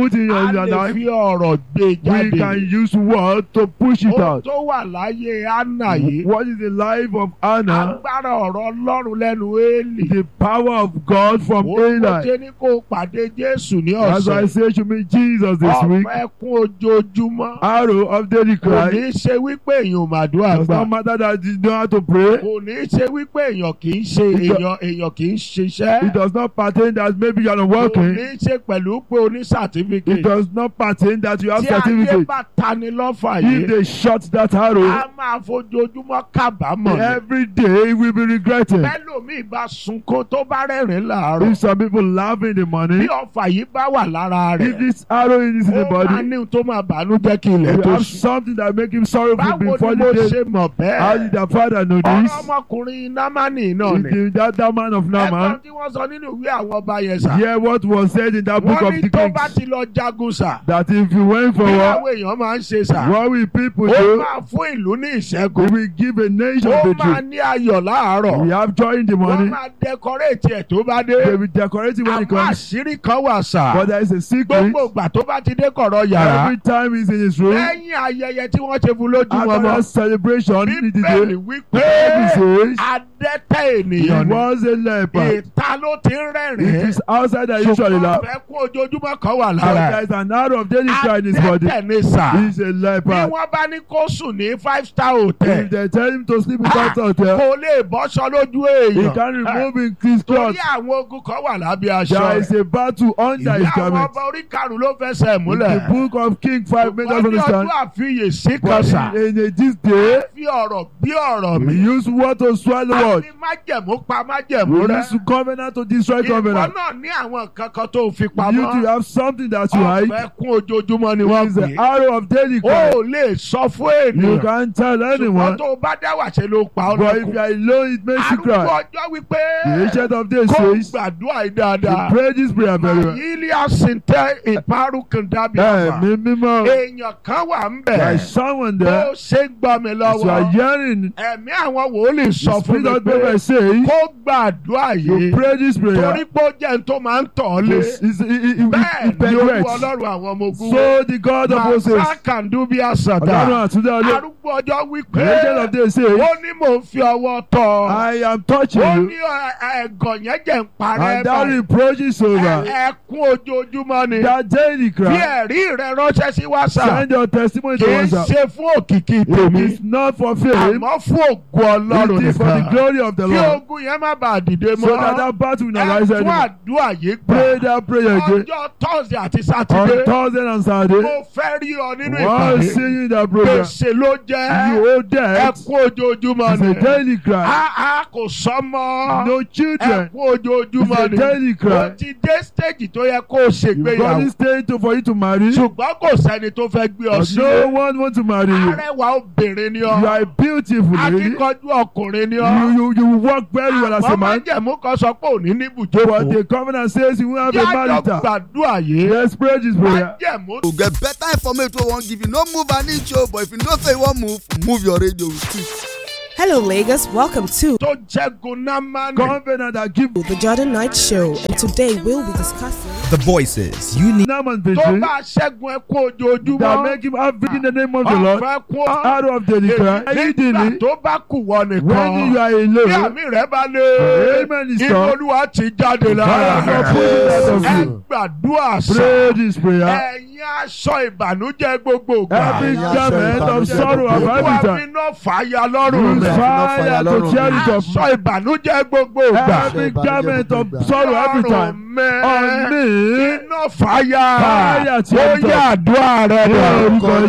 [SPEAKER 2] in your
[SPEAKER 1] lè
[SPEAKER 2] life.
[SPEAKER 1] fi ọ̀rọ̀ gbé
[SPEAKER 2] We
[SPEAKER 1] jáde.
[SPEAKER 2] can use word to push it
[SPEAKER 1] Ohun
[SPEAKER 2] out.
[SPEAKER 1] tó wà láyé Anna yìí.
[SPEAKER 2] What is the life of Anna?
[SPEAKER 1] Agbára ọ̀rọ̀ Ọlọ́run lẹ́nu Éèlì.
[SPEAKER 2] The power of God from
[SPEAKER 1] Ó kò
[SPEAKER 2] Eli.
[SPEAKER 1] ṣe ní kó pàdé Jésù ní
[SPEAKER 2] That's why I
[SPEAKER 1] ọ̀sẹ̀.
[SPEAKER 2] say to me, Jesus this week,
[SPEAKER 1] Ọ̀pẹ kún ojoojúmọ́.
[SPEAKER 2] arrow of daily
[SPEAKER 1] Kò
[SPEAKER 2] cry.
[SPEAKER 1] ní ṣe wípé èèyàn ò màdúrà
[SPEAKER 2] Does
[SPEAKER 1] gbà.
[SPEAKER 2] not matter that you know how to pray.
[SPEAKER 1] Kò ní ṣe wípé èèyàn kì í ṣe
[SPEAKER 2] It do-
[SPEAKER 1] èèyàn èèyàn kì í ṣiṣẹ́.
[SPEAKER 2] It does not pertain that maybe you are not
[SPEAKER 1] Kò
[SPEAKER 2] working.
[SPEAKER 1] ní ṣe pẹ̀lú pé o ní
[SPEAKER 2] It
[SPEAKER 1] certificate.
[SPEAKER 2] does not pertain that you have
[SPEAKER 1] Tí ayé
[SPEAKER 2] certificate.
[SPEAKER 1] bá tani lọ́fà
[SPEAKER 2] If
[SPEAKER 1] yìí,
[SPEAKER 2] they shut that arrow,
[SPEAKER 1] a máa fojoojúmọ́ kábàámọ̀. ni.
[SPEAKER 2] every day we will be regretting.
[SPEAKER 1] Bẹ́lòmíì bá sunkún tó bá rẹ́rìn láàárọ̀.
[SPEAKER 2] If some people laugh in the
[SPEAKER 1] Bí
[SPEAKER 2] morning,
[SPEAKER 1] ọ̀fà yìí bá wà lára
[SPEAKER 2] if
[SPEAKER 1] rẹ̀,
[SPEAKER 2] this arrow is in the
[SPEAKER 1] ó máa
[SPEAKER 2] body,
[SPEAKER 1] ní ohun tó máa bàánú jẹ́ kí ilẹ̀
[SPEAKER 2] you
[SPEAKER 1] tó
[SPEAKER 2] have
[SPEAKER 1] sùn.
[SPEAKER 2] something that make him sorrowful
[SPEAKER 1] Báwo
[SPEAKER 2] before
[SPEAKER 1] ni mo
[SPEAKER 2] the day.
[SPEAKER 1] ṣe mọ̀
[SPEAKER 2] How
[SPEAKER 1] bẹ́ẹ̀?
[SPEAKER 2] did the father know
[SPEAKER 1] Ọ̀rọ̀
[SPEAKER 2] this?
[SPEAKER 1] ọmọkùnrin Námánì náà ni.
[SPEAKER 2] It is that, that man of
[SPEAKER 1] Ẹ̀gbọ́n
[SPEAKER 2] Naaman.
[SPEAKER 1] tí wọ́n sọ nínú ìwé àwọn ọba yẹn sà.
[SPEAKER 2] Hear what was said in that book
[SPEAKER 1] Wọ́n
[SPEAKER 2] of
[SPEAKER 1] ní
[SPEAKER 2] the
[SPEAKER 1] tó bá
[SPEAKER 2] Kings.
[SPEAKER 1] ti lọ jagun sà.
[SPEAKER 2] That if you went for
[SPEAKER 1] Bí
[SPEAKER 2] war,
[SPEAKER 1] àwọn èèyàn máa ń ṣe sà.
[SPEAKER 2] what will people
[SPEAKER 1] Ó
[SPEAKER 2] do?
[SPEAKER 1] máa fún ìlú ní
[SPEAKER 2] We
[SPEAKER 1] ìṣẹ́gun.
[SPEAKER 2] will give a nation
[SPEAKER 1] Ó máa
[SPEAKER 2] victory.
[SPEAKER 1] ní ayọ̀ láàárọ̀.
[SPEAKER 2] We have joy in the
[SPEAKER 1] Wọ́n
[SPEAKER 2] morning.
[SPEAKER 1] máa dẹkọréètì ẹ̀ tó bá dé.
[SPEAKER 2] They will decorate it when it
[SPEAKER 1] Àwọn
[SPEAKER 2] comes.
[SPEAKER 1] àṣírí kan wà sà.
[SPEAKER 2] But there is a secret.
[SPEAKER 1] Gbogbo ìgbà tó bá ti dé kọ̀rọ̀ yàrá.
[SPEAKER 2] Every time he's in his room,
[SPEAKER 1] Lẹ́yìn ayẹyẹ tí wọ́n ṣe fún lójú
[SPEAKER 2] after
[SPEAKER 1] wọn
[SPEAKER 2] that
[SPEAKER 1] mọ́.
[SPEAKER 2] celebration, he did
[SPEAKER 1] Bíbélì
[SPEAKER 2] it.
[SPEAKER 1] wípé
[SPEAKER 2] Bible says
[SPEAKER 1] adẹ́tẹ̀
[SPEAKER 2] he
[SPEAKER 1] ènìyàn ni.
[SPEAKER 2] was a leper.
[SPEAKER 1] Ìta ló ti ń
[SPEAKER 2] It
[SPEAKER 1] rẹ́rìn-ín.
[SPEAKER 2] is outside that usually
[SPEAKER 1] Ṣùgbọ́n
[SPEAKER 2] laugh.
[SPEAKER 1] ọ̀fẹ́ kún ojoojúmọ́ kan wà
[SPEAKER 2] But
[SPEAKER 1] lára
[SPEAKER 2] there
[SPEAKER 1] ẹ̀.
[SPEAKER 2] is an arrow of daily cry in his body.
[SPEAKER 1] Adẹ́tẹ̀ ni sà.
[SPEAKER 2] He's a
[SPEAKER 1] Bí
[SPEAKER 2] leper.
[SPEAKER 1] wọ́n bá ní kó sùn ní five star
[SPEAKER 2] If
[SPEAKER 1] hotel.
[SPEAKER 2] they tell him to sleep in
[SPEAKER 1] Ah,
[SPEAKER 2] that hotel,
[SPEAKER 1] Kò lè bọ́ṣọ lójú
[SPEAKER 2] he
[SPEAKER 1] èèyàn.
[SPEAKER 2] can remove his
[SPEAKER 1] Torí
[SPEAKER 2] clothes.
[SPEAKER 1] àwọn ogun kan wà lábẹ́
[SPEAKER 2] There
[SPEAKER 1] aṣọ
[SPEAKER 2] is
[SPEAKER 1] rẹ̀.
[SPEAKER 2] a battle under
[SPEAKER 1] Ìwé
[SPEAKER 2] his
[SPEAKER 1] àwọn
[SPEAKER 2] garment.
[SPEAKER 1] ọba orí karùn-ún ló fẹsẹ̀
[SPEAKER 2] In
[SPEAKER 1] múlẹ̀.
[SPEAKER 2] the book of King 5 makes us
[SPEAKER 1] Wọ́n ní
[SPEAKER 2] understand.
[SPEAKER 1] ọdún àfiyèsí kan
[SPEAKER 2] But
[SPEAKER 1] sà.
[SPEAKER 2] in, in this day,
[SPEAKER 1] Fi ọ̀rọ̀ bí ọ̀rọ̀
[SPEAKER 2] we
[SPEAKER 1] mi.
[SPEAKER 2] use word to swallow word.
[SPEAKER 1] Àfi májẹ̀mú pa májẹ̀mú
[SPEAKER 2] We
[SPEAKER 1] rẹ̀.
[SPEAKER 2] use covenant to destroy
[SPEAKER 1] Ìwọ
[SPEAKER 2] covenant.
[SPEAKER 1] náà ní àwọn nǹkan kan tó fi
[SPEAKER 2] You
[SPEAKER 1] pamọ́.
[SPEAKER 2] to have something that you hide.
[SPEAKER 1] Ọ̀fẹ́ kún ojoojúmọ́ ni
[SPEAKER 2] It
[SPEAKER 1] wọ́n
[SPEAKER 2] is
[SPEAKER 1] pè
[SPEAKER 2] the
[SPEAKER 1] é.
[SPEAKER 2] arrow of daily
[SPEAKER 1] O
[SPEAKER 2] cry.
[SPEAKER 1] ò lè sọ fún
[SPEAKER 2] You
[SPEAKER 1] ènìyàn.
[SPEAKER 2] can't tell
[SPEAKER 1] Ṣùgbọ́n
[SPEAKER 2] anyone.
[SPEAKER 1] tó o bá dá wà ṣe ló pa ọ́
[SPEAKER 2] But if
[SPEAKER 1] lọ́kùn.
[SPEAKER 2] you are alone, it makes you
[SPEAKER 1] Arúgbó
[SPEAKER 2] cry.
[SPEAKER 1] ọjọ́ wípé
[SPEAKER 2] The ancient of days
[SPEAKER 1] kó
[SPEAKER 2] says,
[SPEAKER 1] gbàdúrà yìí
[SPEAKER 2] you
[SPEAKER 1] dáadáa.
[SPEAKER 2] pray this prayer very well.
[SPEAKER 1] Yílí àsìntẹ́ ìparùkùn dábì àmà.
[SPEAKER 2] Ẹ̀mí mímọ́.
[SPEAKER 1] Èèyàn kan wà ń
[SPEAKER 2] There
[SPEAKER 1] bẹ̀.
[SPEAKER 2] is someone
[SPEAKER 1] Bó
[SPEAKER 2] there.
[SPEAKER 1] ṣe ń gbọ́ mi
[SPEAKER 2] As you are
[SPEAKER 1] lọ́wọ́.
[SPEAKER 2] hearing,
[SPEAKER 1] Ẹ̀mí àwọn wòlíì
[SPEAKER 2] the
[SPEAKER 1] sọ fún
[SPEAKER 2] Spirit
[SPEAKER 1] mi
[SPEAKER 2] of
[SPEAKER 1] pé
[SPEAKER 2] God says,
[SPEAKER 1] kó gbàdúrà
[SPEAKER 2] you
[SPEAKER 1] yìí.
[SPEAKER 2] pray this
[SPEAKER 1] Torí
[SPEAKER 2] prayer.
[SPEAKER 1] pé ó jẹ́ n tó máa ń tọ̀ ọ́ lé.
[SPEAKER 2] It's- it's- it- it- it-
[SPEAKER 1] Bẹ́ẹ̀
[SPEAKER 2] It
[SPEAKER 1] ni olúwa
[SPEAKER 2] penetrates.
[SPEAKER 1] ọlọ́run àwọn ọmọ ogun.
[SPEAKER 2] So the God of Moses,
[SPEAKER 1] Màsá kàndúbí àsàdá.
[SPEAKER 2] Ọlọ́run àtúndá ọlọ́,
[SPEAKER 1] Arúgbó ọjọ́ wípé
[SPEAKER 2] the ancient of days says,
[SPEAKER 1] ó ní mò ń fi ọwọ́ tọ́.
[SPEAKER 2] I am touching
[SPEAKER 1] Ó
[SPEAKER 2] you,
[SPEAKER 1] ní ẹ- ẹ̀gàn yẹn jẹ́ ń parẹ́
[SPEAKER 2] and that
[SPEAKER 1] báyìí.
[SPEAKER 2] reproach is over.
[SPEAKER 1] Ẹ- Ẹkún ojoojúmọ́ ni.
[SPEAKER 2] That daily
[SPEAKER 1] Fi
[SPEAKER 2] cry,
[SPEAKER 1] ẹ̀rí rẹ ránṣẹ́ sí WhatsApp.
[SPEAKER 2] send your testimony to
[SPEAKER 1] Kì í
[SPEAKER 2] us.
[SPEAKER 1] ṣe fún òkìkí
[SPEAKER 2] It
[SPEAKER 1] tèmi.
[SPEAKER 2] is not for fame,
[SPEAKER 1] Àmọ́ fún ògo Ọlọ́run
[SPEAKER 2] it is for the
[SPEAKER 1] nìkan.
[SPEAKER 2] glory of the
[SPEAKER 1] Kí
[SPEAKER 2] Lord.
[SPEAKER 1] ogun yẹn má bàa dìde
[SPEAKER 2] So that
[SPEAKER 1] mọ́.
[SPEAKER 2] that battle will not
[SPEAKER 1] Ẹ
[SPEAKER 2] rise
[SPEAKER 1] tún
[SPEAKER 2] anymore.
[SPEAKER 1] àdúrà yìí
[SPEAKER 2] Pray
[SPEAKER 1] gbà.
[SPEAKER 2] that prayer again.
[SPEAKER 1] Ọjọ́ Thursday àti
[SPEAKER 2] On
[SPEAKER 1] Sátidé.
[SPEAKER 2] Thursday and Saturday,
[SPEAKER 1] Mo fẹ́ rí ọ nínú
[SPEAKER 2] while
[SPEAKER 1] ìpàdé.
[SPEAKER 2] singing that program,
[SPEAKER 1] Gbèsè ló jẹ́.
[SPEAKER 2] you owe debt.
[SPEAKER 1] Ẹkún ojoojúmọ́
[SPEAKER 2] It's
[SPEAKER 1] ni.
[SPEAKER 2] a daily cry.
[SPEAKER 1] Àá kò sọ́mọ́.
[SPEAKER 2] No children.
[SPEAKER 1] Ẹkún ojoojúmọ́
[SPEAKER 2] It's a
[SPEAKER 1] ni.
[SPEAKER 2] daily
[SPEAKER 1] Ó
[SPEAKER 2] cry.
[SPEAKER 1] ti dé stage tó yẹ kó o
[SPEAKER 2] You got
[SPEAKER 1] ṣègbéyàwó.
[SPEAKER 2] this thing to for you to marry,
[SPEAKER 1] Ṣùgbọ́n kò sẹ́ni tó fẹ́ gbé ọ
[SPEAKER 2] but
[SPEAKER 1] sí.
[SPEAKER 2] no one want to marry you.
[SPEAKER 1] Arẹwà obìnrin ni
[SPEAKER 2] You
[SPEAKER 1] ọ.
[SPEAKER 2] are a beautiful lady.
[SPEAKER 1] Akíkanjú ọkùnrin ni
[SPEAKER 2] You
[SPEAKER 1] ọ.
[SPEAKER 2] you you work very well as a
[SPEAKER 1] Àmọ́
[SPEAKER 2] man.
[SPEAKER 1] májẹ̀mú kan sọ pé òní ní
[SPEAKER 2] But
[SPEAKER 1] ibùjókòó.
[SPEAKER 2] the covenant says you will have a
[SPEAKER 1] Yájọ́
[SPEAKER 2] marital.
[SPEAKER 1] gbàdúrà yìí.
[SPEAKER 2] Let's pray this prayer.
[SPEAKER 1] Májẹ̀mú
[SPEAKER 3] to get better information wey we wan give you no move an inch o but if you know say you wan move move your radio with it.
[SPEAKER 4] Hello, Lagos. Welcome to
[SPEAKER 1] tó jẹ́gun náà máa ní.
[SPEAKER 2] Covenant that give
[SPEAKER 4] the Jordan Night Show, and today we'll be discussing.
[SPEAKER 5] The voices you need.
[SPEAKER 2] Naaman
[SPEAKER 1] Tó
[SPEAKER 2] victory
[SPEAKER 1] bá ṣẹ́gun ẹkún
[SPEAKER 2] that
[SPEAKER 1] ojoojúmọ́.
[SPEAKER 2] make him have victory in the name of the Lord.
[SPEAKER 1] Ọ̀fẹ́ kún ọ́.
[SPEAKER 2] Out of daily cry.
[SPEAKER 1] Nígbà
[SPEAKER 2] Immediately,
[SPEAKER 1] tó bá kù wọ
[SPEAKER 2] when
[SPEAKER 1] nìkan.
[SPEAKER 2] you are
[SPEAKER 1] Bí
[SPEAKER 2] alone,
[SPEAKER 1] àmì rẹ̀ bá lé.
[SPEAKER 2] Amen is
[SPEAKER 1] Inú
[SPEAKER 2] come.
[SPEAKER 1] Olúwa ti jáde
[SPEAKER 2] Fire
[SPEAKER 1] lára
[SPEAKER 2] God
[SPEAKER 1] rẹ̀.
[SPEAKER 2] put it out of
[SPEAKER 1] Ẹ
[SPEAKER 2] you.
[SPEAKER 1] gbàdúrà sàn.
[SPEAKER 2] Pray this prayer.
[SPEAKER 1] Ẹ̀yin aṣọ ìbànújẹ́ gbogbo gbà.
[SPEAKER 2] Every
[SPEAKER 6] Ẹ̀yin aṣọ
[SPEAKER 2] garment of
[SPEAKER 6] ìbànújẹ́
[SPEAKER 2] sorrow of
[SPEAKER 6] gbogbo
[SPEAKER 1] Olúwa
[SPEAKER 2] every
[SPEAKER 1] fi
[SPEAKER 2] time.
[SPEAKER 1] iná fàáya lọ́rùn
[SPEAKER 2] Use
[SPEAKER 1] rẹ̀.
[SPEAKER 2] fire to tear it off.
[SPEAKER 1] Aṣọ ìbànújẹ́ gbogbo gbà.
[SPEAKER 2] Every garment of sorrow every time.
[SPEAKER 1] mẹ́.
[SPEAKER 2] On me.
[SPEAKER 1] Iná fàáya.
[SPEAKER 2] Fire tí
[SPEAKER 1] Ó
[SPEAKER 2] ó ń tọ̀.
[SPEAKER 1] yá àdúrà rẹ̀
[SPEAKER 2] Ní
[SPEAKER 1] dà.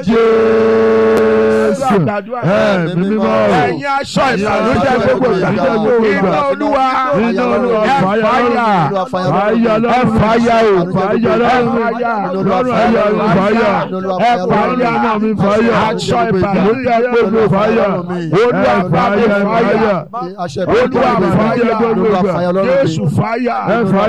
[SPEAKER 2] orúkọ Jésù.
[SPEAKER 1] Gbàdúrà.
[SPEAKER 2] Ẹ̀mí mímọ́.
[SPEAKER 1] Ẹ̀yin aṣọ ìbànújẹ́ gbogbo gbà.
[SPEAKER 2] ìbànújẹ́ gbogbo gbà.
[SPEAKER 1] Iná Olúwa.
[SPEAKER 2] Iná Olúwa
[SPEAKER 1] Ẹ
[SPEAKER 2] fàyà
[SPEAKER 1] fàáya.
[SPEAKER 2] lọ́rùn. Fàyà lọ́rùn.
[SPEAKER 1] Ẹ fàáya o.
[SPEAKER 2] Fàyà lọ́rùn.
[SPEAKER 1] Fàáya.
[SPEAKER 2] Lọ́rùn ayé mi fàyà.
[SPEAKER 1] Ẹ
[SPEAKER 2] Lọ́rùn
[SPEAKER 1] fàáya.
[SPEAKER 2] iná mi fàyà.
[SPEAKER 1] Aṣọ ìbànújẹ́ gbogbo
[SPEAKER 2] fàyà.
[SPEAKER 1] Olúwa
[SPEAKER 2] Ẹ fàyà
[SPEAKER 1] fàáya.
[SPEAKER 2] fàyà.
[SPEAKER 1] Olúwa fàáya.
[SPEAKER 2] gbogbo gbà.
[SPEAKER 1] Jésù fàáya.
[SPEAKER 2] Ẹ fàyà.
[SPEAKER 1] Jésù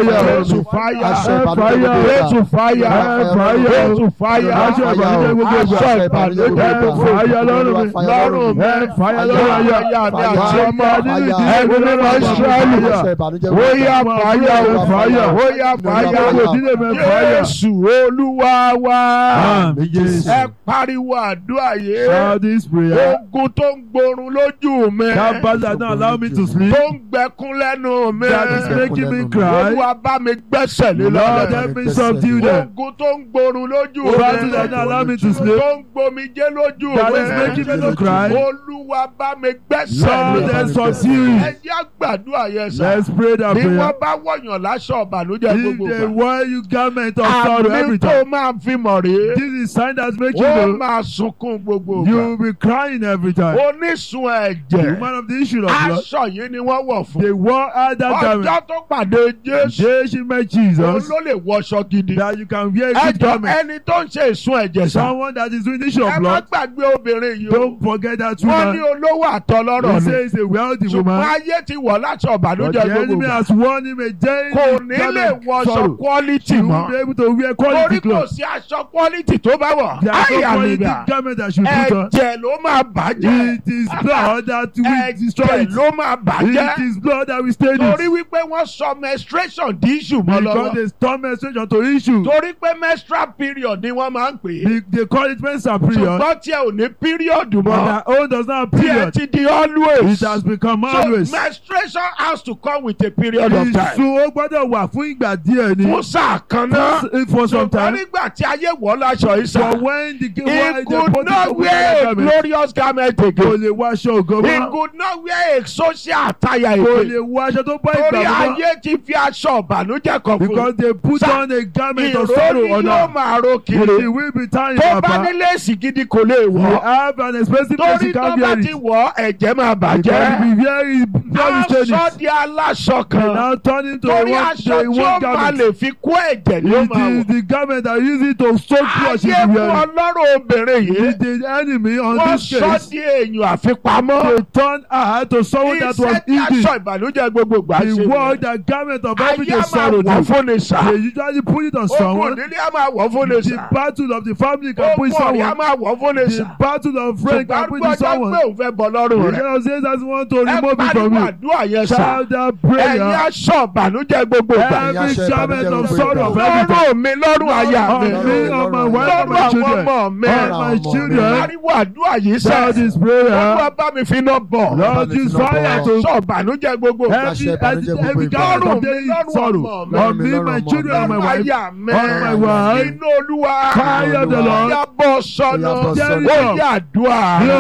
[SPEAKER 1] Jésù fáyà.
[SPEAKER 2] Aṣọ
[SPEAKER 1] Ẹ
[SPEAKER 2] ìbànújẹ́
[SPEAKER 1] fáyà.
[SPEAKER 2] gbogbo ìgbà.
[SPEAKER 1] Jésù fáyà.
[SPEAKER 2] Ẹ fáyà.
[SPEAKER 1] Jésù fáyà.
[SPEAKER 2] Aṣọ ìbànújẹ́ gbogbo ìgbà.
[SPEAKER 1] Aṣọ ìbànújẹ́ gbogbo
[SPEAKER 2] Ẹ
[SPEAKER 1] ìgbà.
[SPEAKER 2] fáyà lọ́rùn mi.
[SPEAKER 1] Lọ́rùn mi.
[SPEAKER 2] Ẹ fáyà lọ́rùn aya.
[SPEAKER 1] Aya mi
[SPEAKER 2] Fáyà.
[SPEAKER 1] àti ọmọ.
[SPEAKER 2] Nínú ìdílé
[SPEAKER 1] Ẹ̀mí
[SPEAKER 2] mi
[SPEAKER 1] mímọ́
[SPEAKER 2] lọ́rùn.
[SPEAKER 1] Ísírẹ́lì.
[SPEAKER 2] Fáyà.
[SPEAKER 1] Ó yá fáyà o.
[SPEAKER 2] Fáyà.
[SPEAKER 1] Ó yá fáyà.
[SPEAKER 2] Nínú ìdílé mi fáyà.
[SPEAKER 1] Jésù Olúwa wa.
[SPEAKER 2] Àmín Jésù.
[SPEAKER 1] Ẹ pariwo àdúrà yìí.
[SPEAKER 2] Shout this prayer.
[SPEAKER 1] Ogun tó ń gborun lójú mi.
[SPEAKER 2] That battle that don't allow me to sleep.
[SPEAKER 1] Tó ń gbẹkún lẹ́nu mi.
[SPEAKER 2] That is making me cry.
[SPEAKER 1] Olúwa bá mi gbẹ́sẹ̀ lé
[SPEAKER 2] Lord,
[SPEAKER 1] lọ́dẹ.
[SPEAKER 2] help me subdue them.
[SPEAKER 1] Ogun tó ń gborun lójú mi.
[SPEAKER 2] Battle that don't allow me to sleep.
[SPEAKER 1] Tó ń gbomijé lójú
[SPEAKER 2] That
[SPEAKER 1] mi.
[SPEAKER 2] is making me to cry.
[SPEAKER 1] Olúwa bá mi gbẹ́sẹ̀
[SPEAKER 2] Lord,
[SPEAKER 1] lé.
[SPEAKER 2] help subdue
[SPEAKER 1] Ẹ
[SPEAKER 2] it.
[SPEAKER 1] jẹ́ àgbàdúrà yẹn sà.
[SPEAKER 2] Let's pray that
[SPEAKER 1] Bí wọ́n
[SPEAKER 2] prayer.
[SPEAKER 1] bá wọ̀yàn láṣọ ọ̀bàlújẹ́
[SPEAKER 2] If
[SPEAKER 1] gbogbo
[SPEAKER 2] they
[SPEAKER 1] gbà.
[SPEAKER 2] wear you garment of sorrow
[SPEAKER 1] Àmì
[SPEAKER 2] every
[SPEAKER 1] tó
[SPEAKER 2] time.
[SPEAKER 1] máa fi mọ̀ rèé.
[SPEAKER 2] This is sign that make you
[SPEAKER 1] Ó
[SPEAKER 2] know
[SPEAKER 1] máa sunkún gbogbo
[SPEAKER 2] you
[SPEAKER 1] gbà.
[SPEAKER 2] will be crying every time.
[SPEAKER 1] Onísun
[SPEAKER 2] The
[SPEAKER 1] ẹ̀jẹ̀.
[SPEAKER 2] woman of the issue of blood.
[SPEAKER 1] Aṣọ yìí ni wọ́n wọ̀ fún.
[SPEAKER 2] They wore out that garment.
[SPEAKER 1] Ọjọ́ tó pàdé Jésù.
[SPEAKER 2] Jésù met
[SPEAKER 1] Òun
[SPEAKER 2] Jesus
[SPEAKER 1] ló lè wọṣọ gidi.
[SPEAKER 2] that you can wear
[SPEAKER 1] Ẹ
[SPEAKER 2] good
[SPEAKER 1] jọ
[SPEAKER 2] garment.
[SPEAKER 1] ẹni tó ń ṣe ìsun ẹ̀jẹ̀ sá.
[SPEAKER 2] Someone that is doing the issue
[SPEAKER 1] Ẹ
[SPEAKER 2] of
[SPEAKER 1] má
[SPEAKER 2] blood.
[SPEAKER 1] gbàgbé obìnrin yìí o.
[SPEAKER 2] Don't forget that
[SPEAKER 1] Wọ́n ní
[SPEAKER 2] woman.
[SPEAKER 1] olówó àtọlọ́rọ̀
[SPEAKER 2] He
[SPEAKER 1] ni.
[SPEAKER 2] says a wealthy
[SPEAKER 1] Ṣùgbọ́n
[SPEAKER 2] woman.
[SPEAKER 1] ayé ti wọ̀ láti
[SPEAKER 2] But
[SPEAKER 1] ọ̀bànújẹ́
[SPEAKER 2] the
[SPEAKER 1] gbogbo
[SPEAKER 2] enemy
[SPEAKER 1] gbà.
[SPEAKER 2] has won him a day.
[SPEAKER 1] Kò ní lè wọṣọ quality
[SPEAKER 2] She
[SPEAKER 1] mọ́.
[SPEAKER 2] won't be able to wear
[SPEAKER 1] Torí
[SPEAKER 2] quality
[SPEAKER 1] kò
[SPEAKER 2] clothes.
[SPEAKER 1] sí aṣọ quality tó bá wọ̀.
[SPEAKER 2] There is no
[SPEAKER 1] Àyà mi
[SPEAKER 2] quality
[SPEAKER 1] gbà.
[SPEAKER 2] garment that she put on.
[SPEAKER 1] Ẹ̀jẹ̀ ló máa bàjẹ́.
[SPEAKER 2] It is blood that will destroy
[SPEAKER 1] Ẹ̀jẹ̀
[SPEAKER 2] it.
[SPEAKER 1] ló máa
[SPEAKER 2] It
[SPEAKER 1] bàjẹ́.
[SPEAKER 2] is blood that will stain
[SPEAKER 1] Torí
[SPEAKER 2] it.
[SPEAKER 1] wípé wọ́n sọ menstruation di issue mọ́
[SPEAKER 2] Because
[SPEAKER 1] lọ́wọ́.
[SPEAKER 2] they storm menstruation to issue.
[SPEAKER 1] Torí pé menstrual period ni wọ́n máa ń pè é.
[SPEAKER 2] They, they call it menstrual period.
[SPEAKER 1] Ṣùgbọ́n tí ẹ ò ní period
[SPEAKER 2] But
[SPEAKER 1] mọ́.
[SPEAKER 2] their own does not have
[SPEAKER 1] Tí ẹ
[SPEAKER 2] period.
[SPEAKER 1] ti di always.
[SPEAKER 2] It has become
[SPEAKER 1] So
[SPEAKER 2] always.
[SPEAKER 1] menstruation has to come with a period of time.
[SPEAKER 2] Ìsun ó gbọ́dọ̀ wà fún ìgbà díẹ̀ ni.
[SPEAKER 1] Fún sáà kan náà.
[SPEAKER 2] For some
[SPEAKER 1] Ṣùgbọ́n
[SPEAKER 2] time.
[SPEAKER 1] nígbà tí ayé wọ̀ láṣọ
[SPEAKER 2] But
[SPEAKER 1] ìsà.
[SPEAKER 2] when the
[SPEAKER 1] He
[SPEAKER 2] when the
[SPEAKER 1] could
[SPEAKER 2] body
[SPEAKER 1] not
[SPEAKER 2] of
[SPEAKER 1] wear a
[SPEAKER 2] garment,
[SPEAKER 1] glorious garment
[SPEAKER 2] kò
[SPEAKER 1] again.
[SPEAKER 2] lè wọ aṣọ ògo
[SPEAKER 1] He
[SPEAKER 2] mọ́.
[SPEAKER 1] could not wear a social attire
[SPEAKER 2] Kò
[SPEAKER 1] again.
[SPEAKER 2] lè wọ aṣọ tó bá
[SPEAKER 1] Torí
[SPEAKER 2] ìgbà mọ́.
[SPEAKER 1] ayé ti fi aṣọ ìbànújẹ́ kan fún
[SPEAKER 2] Because they put
[SPEAKER 1] Sir,
[SPEAKER 2] on a garment
[SPEAKER 1] un.
[SPEAKER 2] of sorrow
[SPEAKER 1] Ìró
[SPEAKER 2] on
[SPEAKER 1] ni yóò
[SPEAKER 2] her.
[SPEAKER 1] máa ro
[SPEAKER 2] He
[SPEAKER 1] kiri.
[SPEAKER 2] will be tying
[SPEAKER 1] Tó bá
[SPEAKER 2] papa.
[SPEAKER 1] ní léèsì gidi kò lè
[SPEAKER 2] You
[SPEAKER 1] wọ̀.
[SPEAKER 2] have an expensive place
[SPEAKER 1] Torí
[SPEAKER 2] you
[SPEAKER 1] tó
[SPEAKER 2] can't
[SPEAKER 1] bá
[SPEAKER 2] wear
[SPEAKER 1] ti
[SPEAKER 2] it.
[SPEAKER 1] wọ̀ ẹ̀jẹ̀ máa
[SPEAKER 2] Because
[SPEAKER 1] bàjẹ́.
[SPEAKER 2] if you wear it, blood will stain
[SPEAKER 1] Aṣọ
[SPEAKER 2] it.
[SPEAKER 1] di aláṣọ
[SPEAKER 2] They
[SPEAKER 1] kan.
[SPEAKER 2] now turn into a
[SPEAKER 1] Torí
[SPEAKER 2] one,
[SPEAKER 1] aṣọ
[SPEAKER 2] to a
[SPEAKER 1] tí ó
[SPEAKER 2] one
[SPEAKER 1] máa
[SPEAKER 2] garment.
[SPEAKER 1] lè fi kó ẹ̀jẹ̀ ni ó
[SPEAKER 2] It
[SPEAKER 1] máa
[SPEAKER 2] is
[SPEAKER 1] wọ̀.
[SPEAKER 2] the garment that use it to soak blood she
[SPEAKER 1] Ayé
[SPEAKER 2] be
[SPEAKER 1] fún
[SPEAKER 2] wearing.
[SPEAKER 1] ọlọ́rọ̀ obìnrin yìí.
[SPEAKER 2] The, the enemy on
[SPEAKER 1] Wọ́n
[SPEAKER 2] this
[SPEAKER 1] sọ
[SPEAKER 2] case,
[SPEAKER 1] di èèyàn àfipamọ́.
[SPEAKER 2] they turn her to someone that was
[SPEAKER 1] Iṣẹ́ tí
[SPEAKER 2] hidden.
[SPEAKER 1] aṣọ ìbànújẹ́ gbogbo gbà
[SPEAKER 2] The
[SPEAKER 1] ṣe
[SPEAKER 2] word,
[SPEAKER 1] nìyẹn.
[SPEAKER 2] the garment of
[SPEAKER 1] Ayé
[SPEAKER 2] everyday
[SPEAKER 1] á máa
[SPEAKER 2] sorrow.
[SPEAKER 1] wọ̀
[SPEAKER 2] do.
[SPEAKER 1] fún ni sà.
[SPEAKER 2] They usually put it on
[SPEAKER 1] Ogun
[SPEAKER 2] someone.
[SPEAKER 1] ìdílé á máa wọ̀ fún ni
[SPEAKER 2] The
[SPEAKER 1] sà.
[SPEAKER 2] battle of the family can put
[SPEAKER 1] Ogun
[SPEAKER 2] it
[SPEAKER 1] ọ̀rẹ́ á
[SPEAKER 2] someone.
[SPEAKER 1] máa wọ̀ fún ni
[SPEAKER 2] The
[SPEAKER 1] sà.
[SPEAKER 2] battle of friend can
[SPEAKER 1] Ṣùgbọ́n
[SPEAKER 2] put it
[SPEAKER 1] gbọ́dọ̀
[SPEAKER 2] someone.
[SPEAKER 1] pé òun fẹ́ bọ̀ lọ́rùn
[SPEAKER 2] The
[SPEAKER 1] rẹ̀.
[SPEAKER 2] God says that want to
[SPEAKER 1] Ẹ
[SPEAKER 2] remove it from
[SPEAKER 1] pariwo
[SPEAKER 2] you.
[SPEAKER 1] àdúrà yẹn sà.
[SPEAKER 2] Shout that
[SPEAKER 1] Ẹ̀yin
[SPEAKER 2] prayer.
[SPEAKER 1] aṣọ ìbànújẹ́ gbogbo gbà.
[SPEAKER 2] Every
[SPEAKER 5] aṣọ
[SPEAKER 2] garment
[SPEAKER 5] ìbànújẹ́
[SPEAKER 2] of
[SPEAKER 5] gbogbo
[SPEAKER 2] sorrow of
[SPEAKER 5] ìgbà.
[SPEAKER 2] every time.
[SPEAKER 1] Lọ́rùn mi lọ́rùn aya mi.
[SPEAKER 2] On me, on my wife, on
[SPEAKER 1] Lọ́rùn
[SPEAKER 2] my
[SPEAKER 1] àwọn
[SPEAKER 2] children.
[SPEAKER 1] ọmọ mi.
[SPEAKER 2] On my children.
[SPEAKER 1] Pariwo àdúrà yìí sà.
[SPEAKER 2] Shout this prayer.
[SPEAKER 1] Olúwa bá mi fi iná bọ̀.
[SPEAKER 2] Lord, use fire to
[SPEAKER 1] Aṣọ ìbànújẹ́ gbogbo gbà.
[SPEAKER 2] every, every, every garment
[SPEAKER 1] Lọ́rùn
[SPEAKER 2] of
[SPEAKER 1] mi
[SPEAKER 2] daily
[SPEAKER 1] lọ́rùn
[SPEAKER 2] sorrow.
[SPEAKER 1] ọmọ mi.
[SPEAKER 2] On me, my children, and my
[SPEAKER 1] Lọ́rùn
[SPEAKER 2] wife.
[SPEAKER 1] aya mi.
[SPEAKER 2] On my wife.
[SPEAKER 1] Inú Olúwa.
[SPEAKER 2] Fire of the Lord.
[SPEAKER 1] Ó yá bọ́ sọ́nà.
[SPEAKER 5] Ó yá bọ́
[SPEAKER 2] sọ́nà.
[SPEAKER 1] Ó yá àdúrà.
[SPEAKER 2] Ní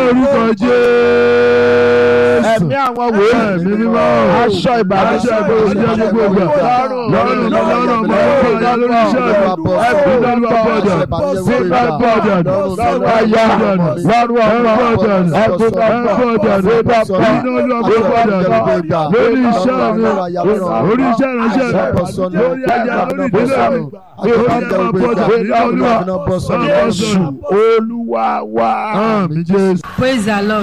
[SPEAKER 2] orúkọ Jésù.
[SPEAKER 1] Ẹ̀mí àwọn wòlíì.
[SPEAKER 2] Ẹ̀mí mímọ́.
[SPEAKER 1] Aṣọ ìbànújẹ́
[SPEAKER 2] Aṣọ ìbànújẹ́ gbogbo ìgbà.
[SPEAKER 1] Lọ́rùn.
[SPEAKER 2] Lọ́rùn mi, lọ́rùn mi, lọ́rùn mi, lórí iṣẹ́ mi. Every level of burden. Single burden.
[SPEAKER 1] Aya. Lọ́rùn ọmọ.
[SPEAKER 2] burden.
[SPEAKER 1] Ẹ̀kún ọmọ.
[SPEAKER 2] burden. Nínú olúwa burden. Lórí iṣẹ́ mi. Lórí iṣẹ́ ìránṣẹ́ mi. Lórí ayé lórí ìdílé mi. Lórí ẹ̀ma burden. Nínú olúwa.
[SPEAKER 1] Jésù Olúwa wa.
[SPEAKER 2] Àmín Jésù.
[SPEAKER 6] praise the lord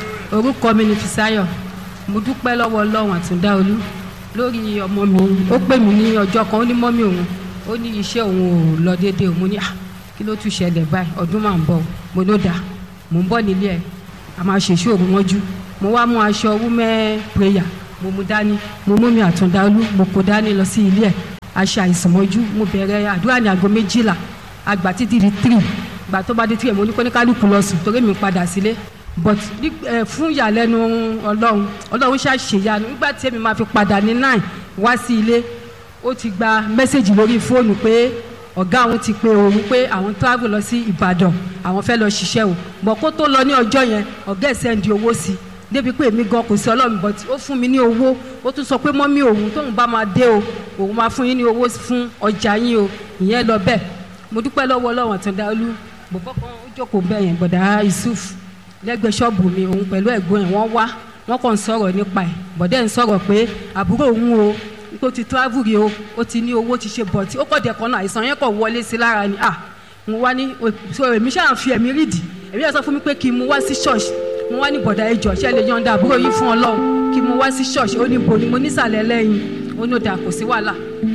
[SPEAKER 6] orúkọ mi ni fisayo mo dúpẹ́ lọ́wọ́ ọlọ́run àtúndáolú lórí ọmọ mi ó pè mí ní ọjọ́ kan ó ní mọ́mí òun ó ní iṣẹ́ òun ò lọ déédéé mo ní à kí ló tún ṣẹlẹ̀ báyìí ọdún máa ń bọ̀ mo ló dà mo ń bọ̀ nílé ẹ̀ a máa ṣèṣe òru mọ́jú mo wá mú aṣọ women prayer mo mú dání mo mú mi àtúndáolú mo kó dání lọ sí ilé ẹ̀ aṣọ àìsàn mọ́jú mo bẹ̀rẹ̀ àdúrà ní aago méjìlá àgbà títí di three gbà tó bá dé three mo ní kó ní kálukú lọ sùn torí mi padà sílé but ní- ẹ, fún ìyàlẹ́nu ọlọ́run ọlọ́run ṣàṣeyanu nígbà tí èmi máa fi padà ní nine wá sí ilé ó ti gba mẹ́sẹ̀gì lórí fóònù pé ọ̀gá òun ti pe òun pé àwọn travel lọ sí ìbàdàn àwọn fẹ́ lọ ṣiṣẹ́ o bọ̀ kó tó lọ ní ọjọ́ yẹn ọ̀gá ẹ̀ sẹ́ndì owó sí i débi pé èmi gan kò sí ọlọ́run but ó fún mi ní owó ó tún sọ pé mọ́mí òun tóun bá máa dé o òun máa fún yín ní owó fún ọjà yín o ìyẹn lọ bẹ́ẹ̀ mo dúpẹ́ lọ́wọ́ ọlọ́run àtúndáolú bọ̀bọ́ kan ó jókòó bẹ́ẹ̀ yẹn bọ̀dá yusuf lẹ́gbẹ̀ẹ́ ṣọ́ọ̀bù mi òun pẹ̀lú ẹ̀gbọ́n ẹ̀ wọ́n wá wọ́n kàn ń sọ̀rọ̀ nípa ẹ̀ bọ̀dẹ́ ń sọ̀rọ̀ pé àbúrò òun o tó ti travel rí o ó ti ní owó ti ṣe bọ̀tí ó kọ̀ dẹ̀ kan náà àìsàn yẹn kọ̀ wọlé sí lára ni ah mo wá ní so èmi ṣáà fi ẹ̀mí rídì èmi yẹn sọ fún mi pé kí n mú wá sí ṣọ́ọ̀ṣì mo wá ní bọ̀dà ẹjọ́ ṣe lè yọ̀ǹda àbúrò yìí fún ọlọ́run kí n mú wá sí ṣọ́ọ̀ṣì ó ní bo ni mo nísàlẹ̀ lẹ́yìn ó ní ó dà kò sí wàhálà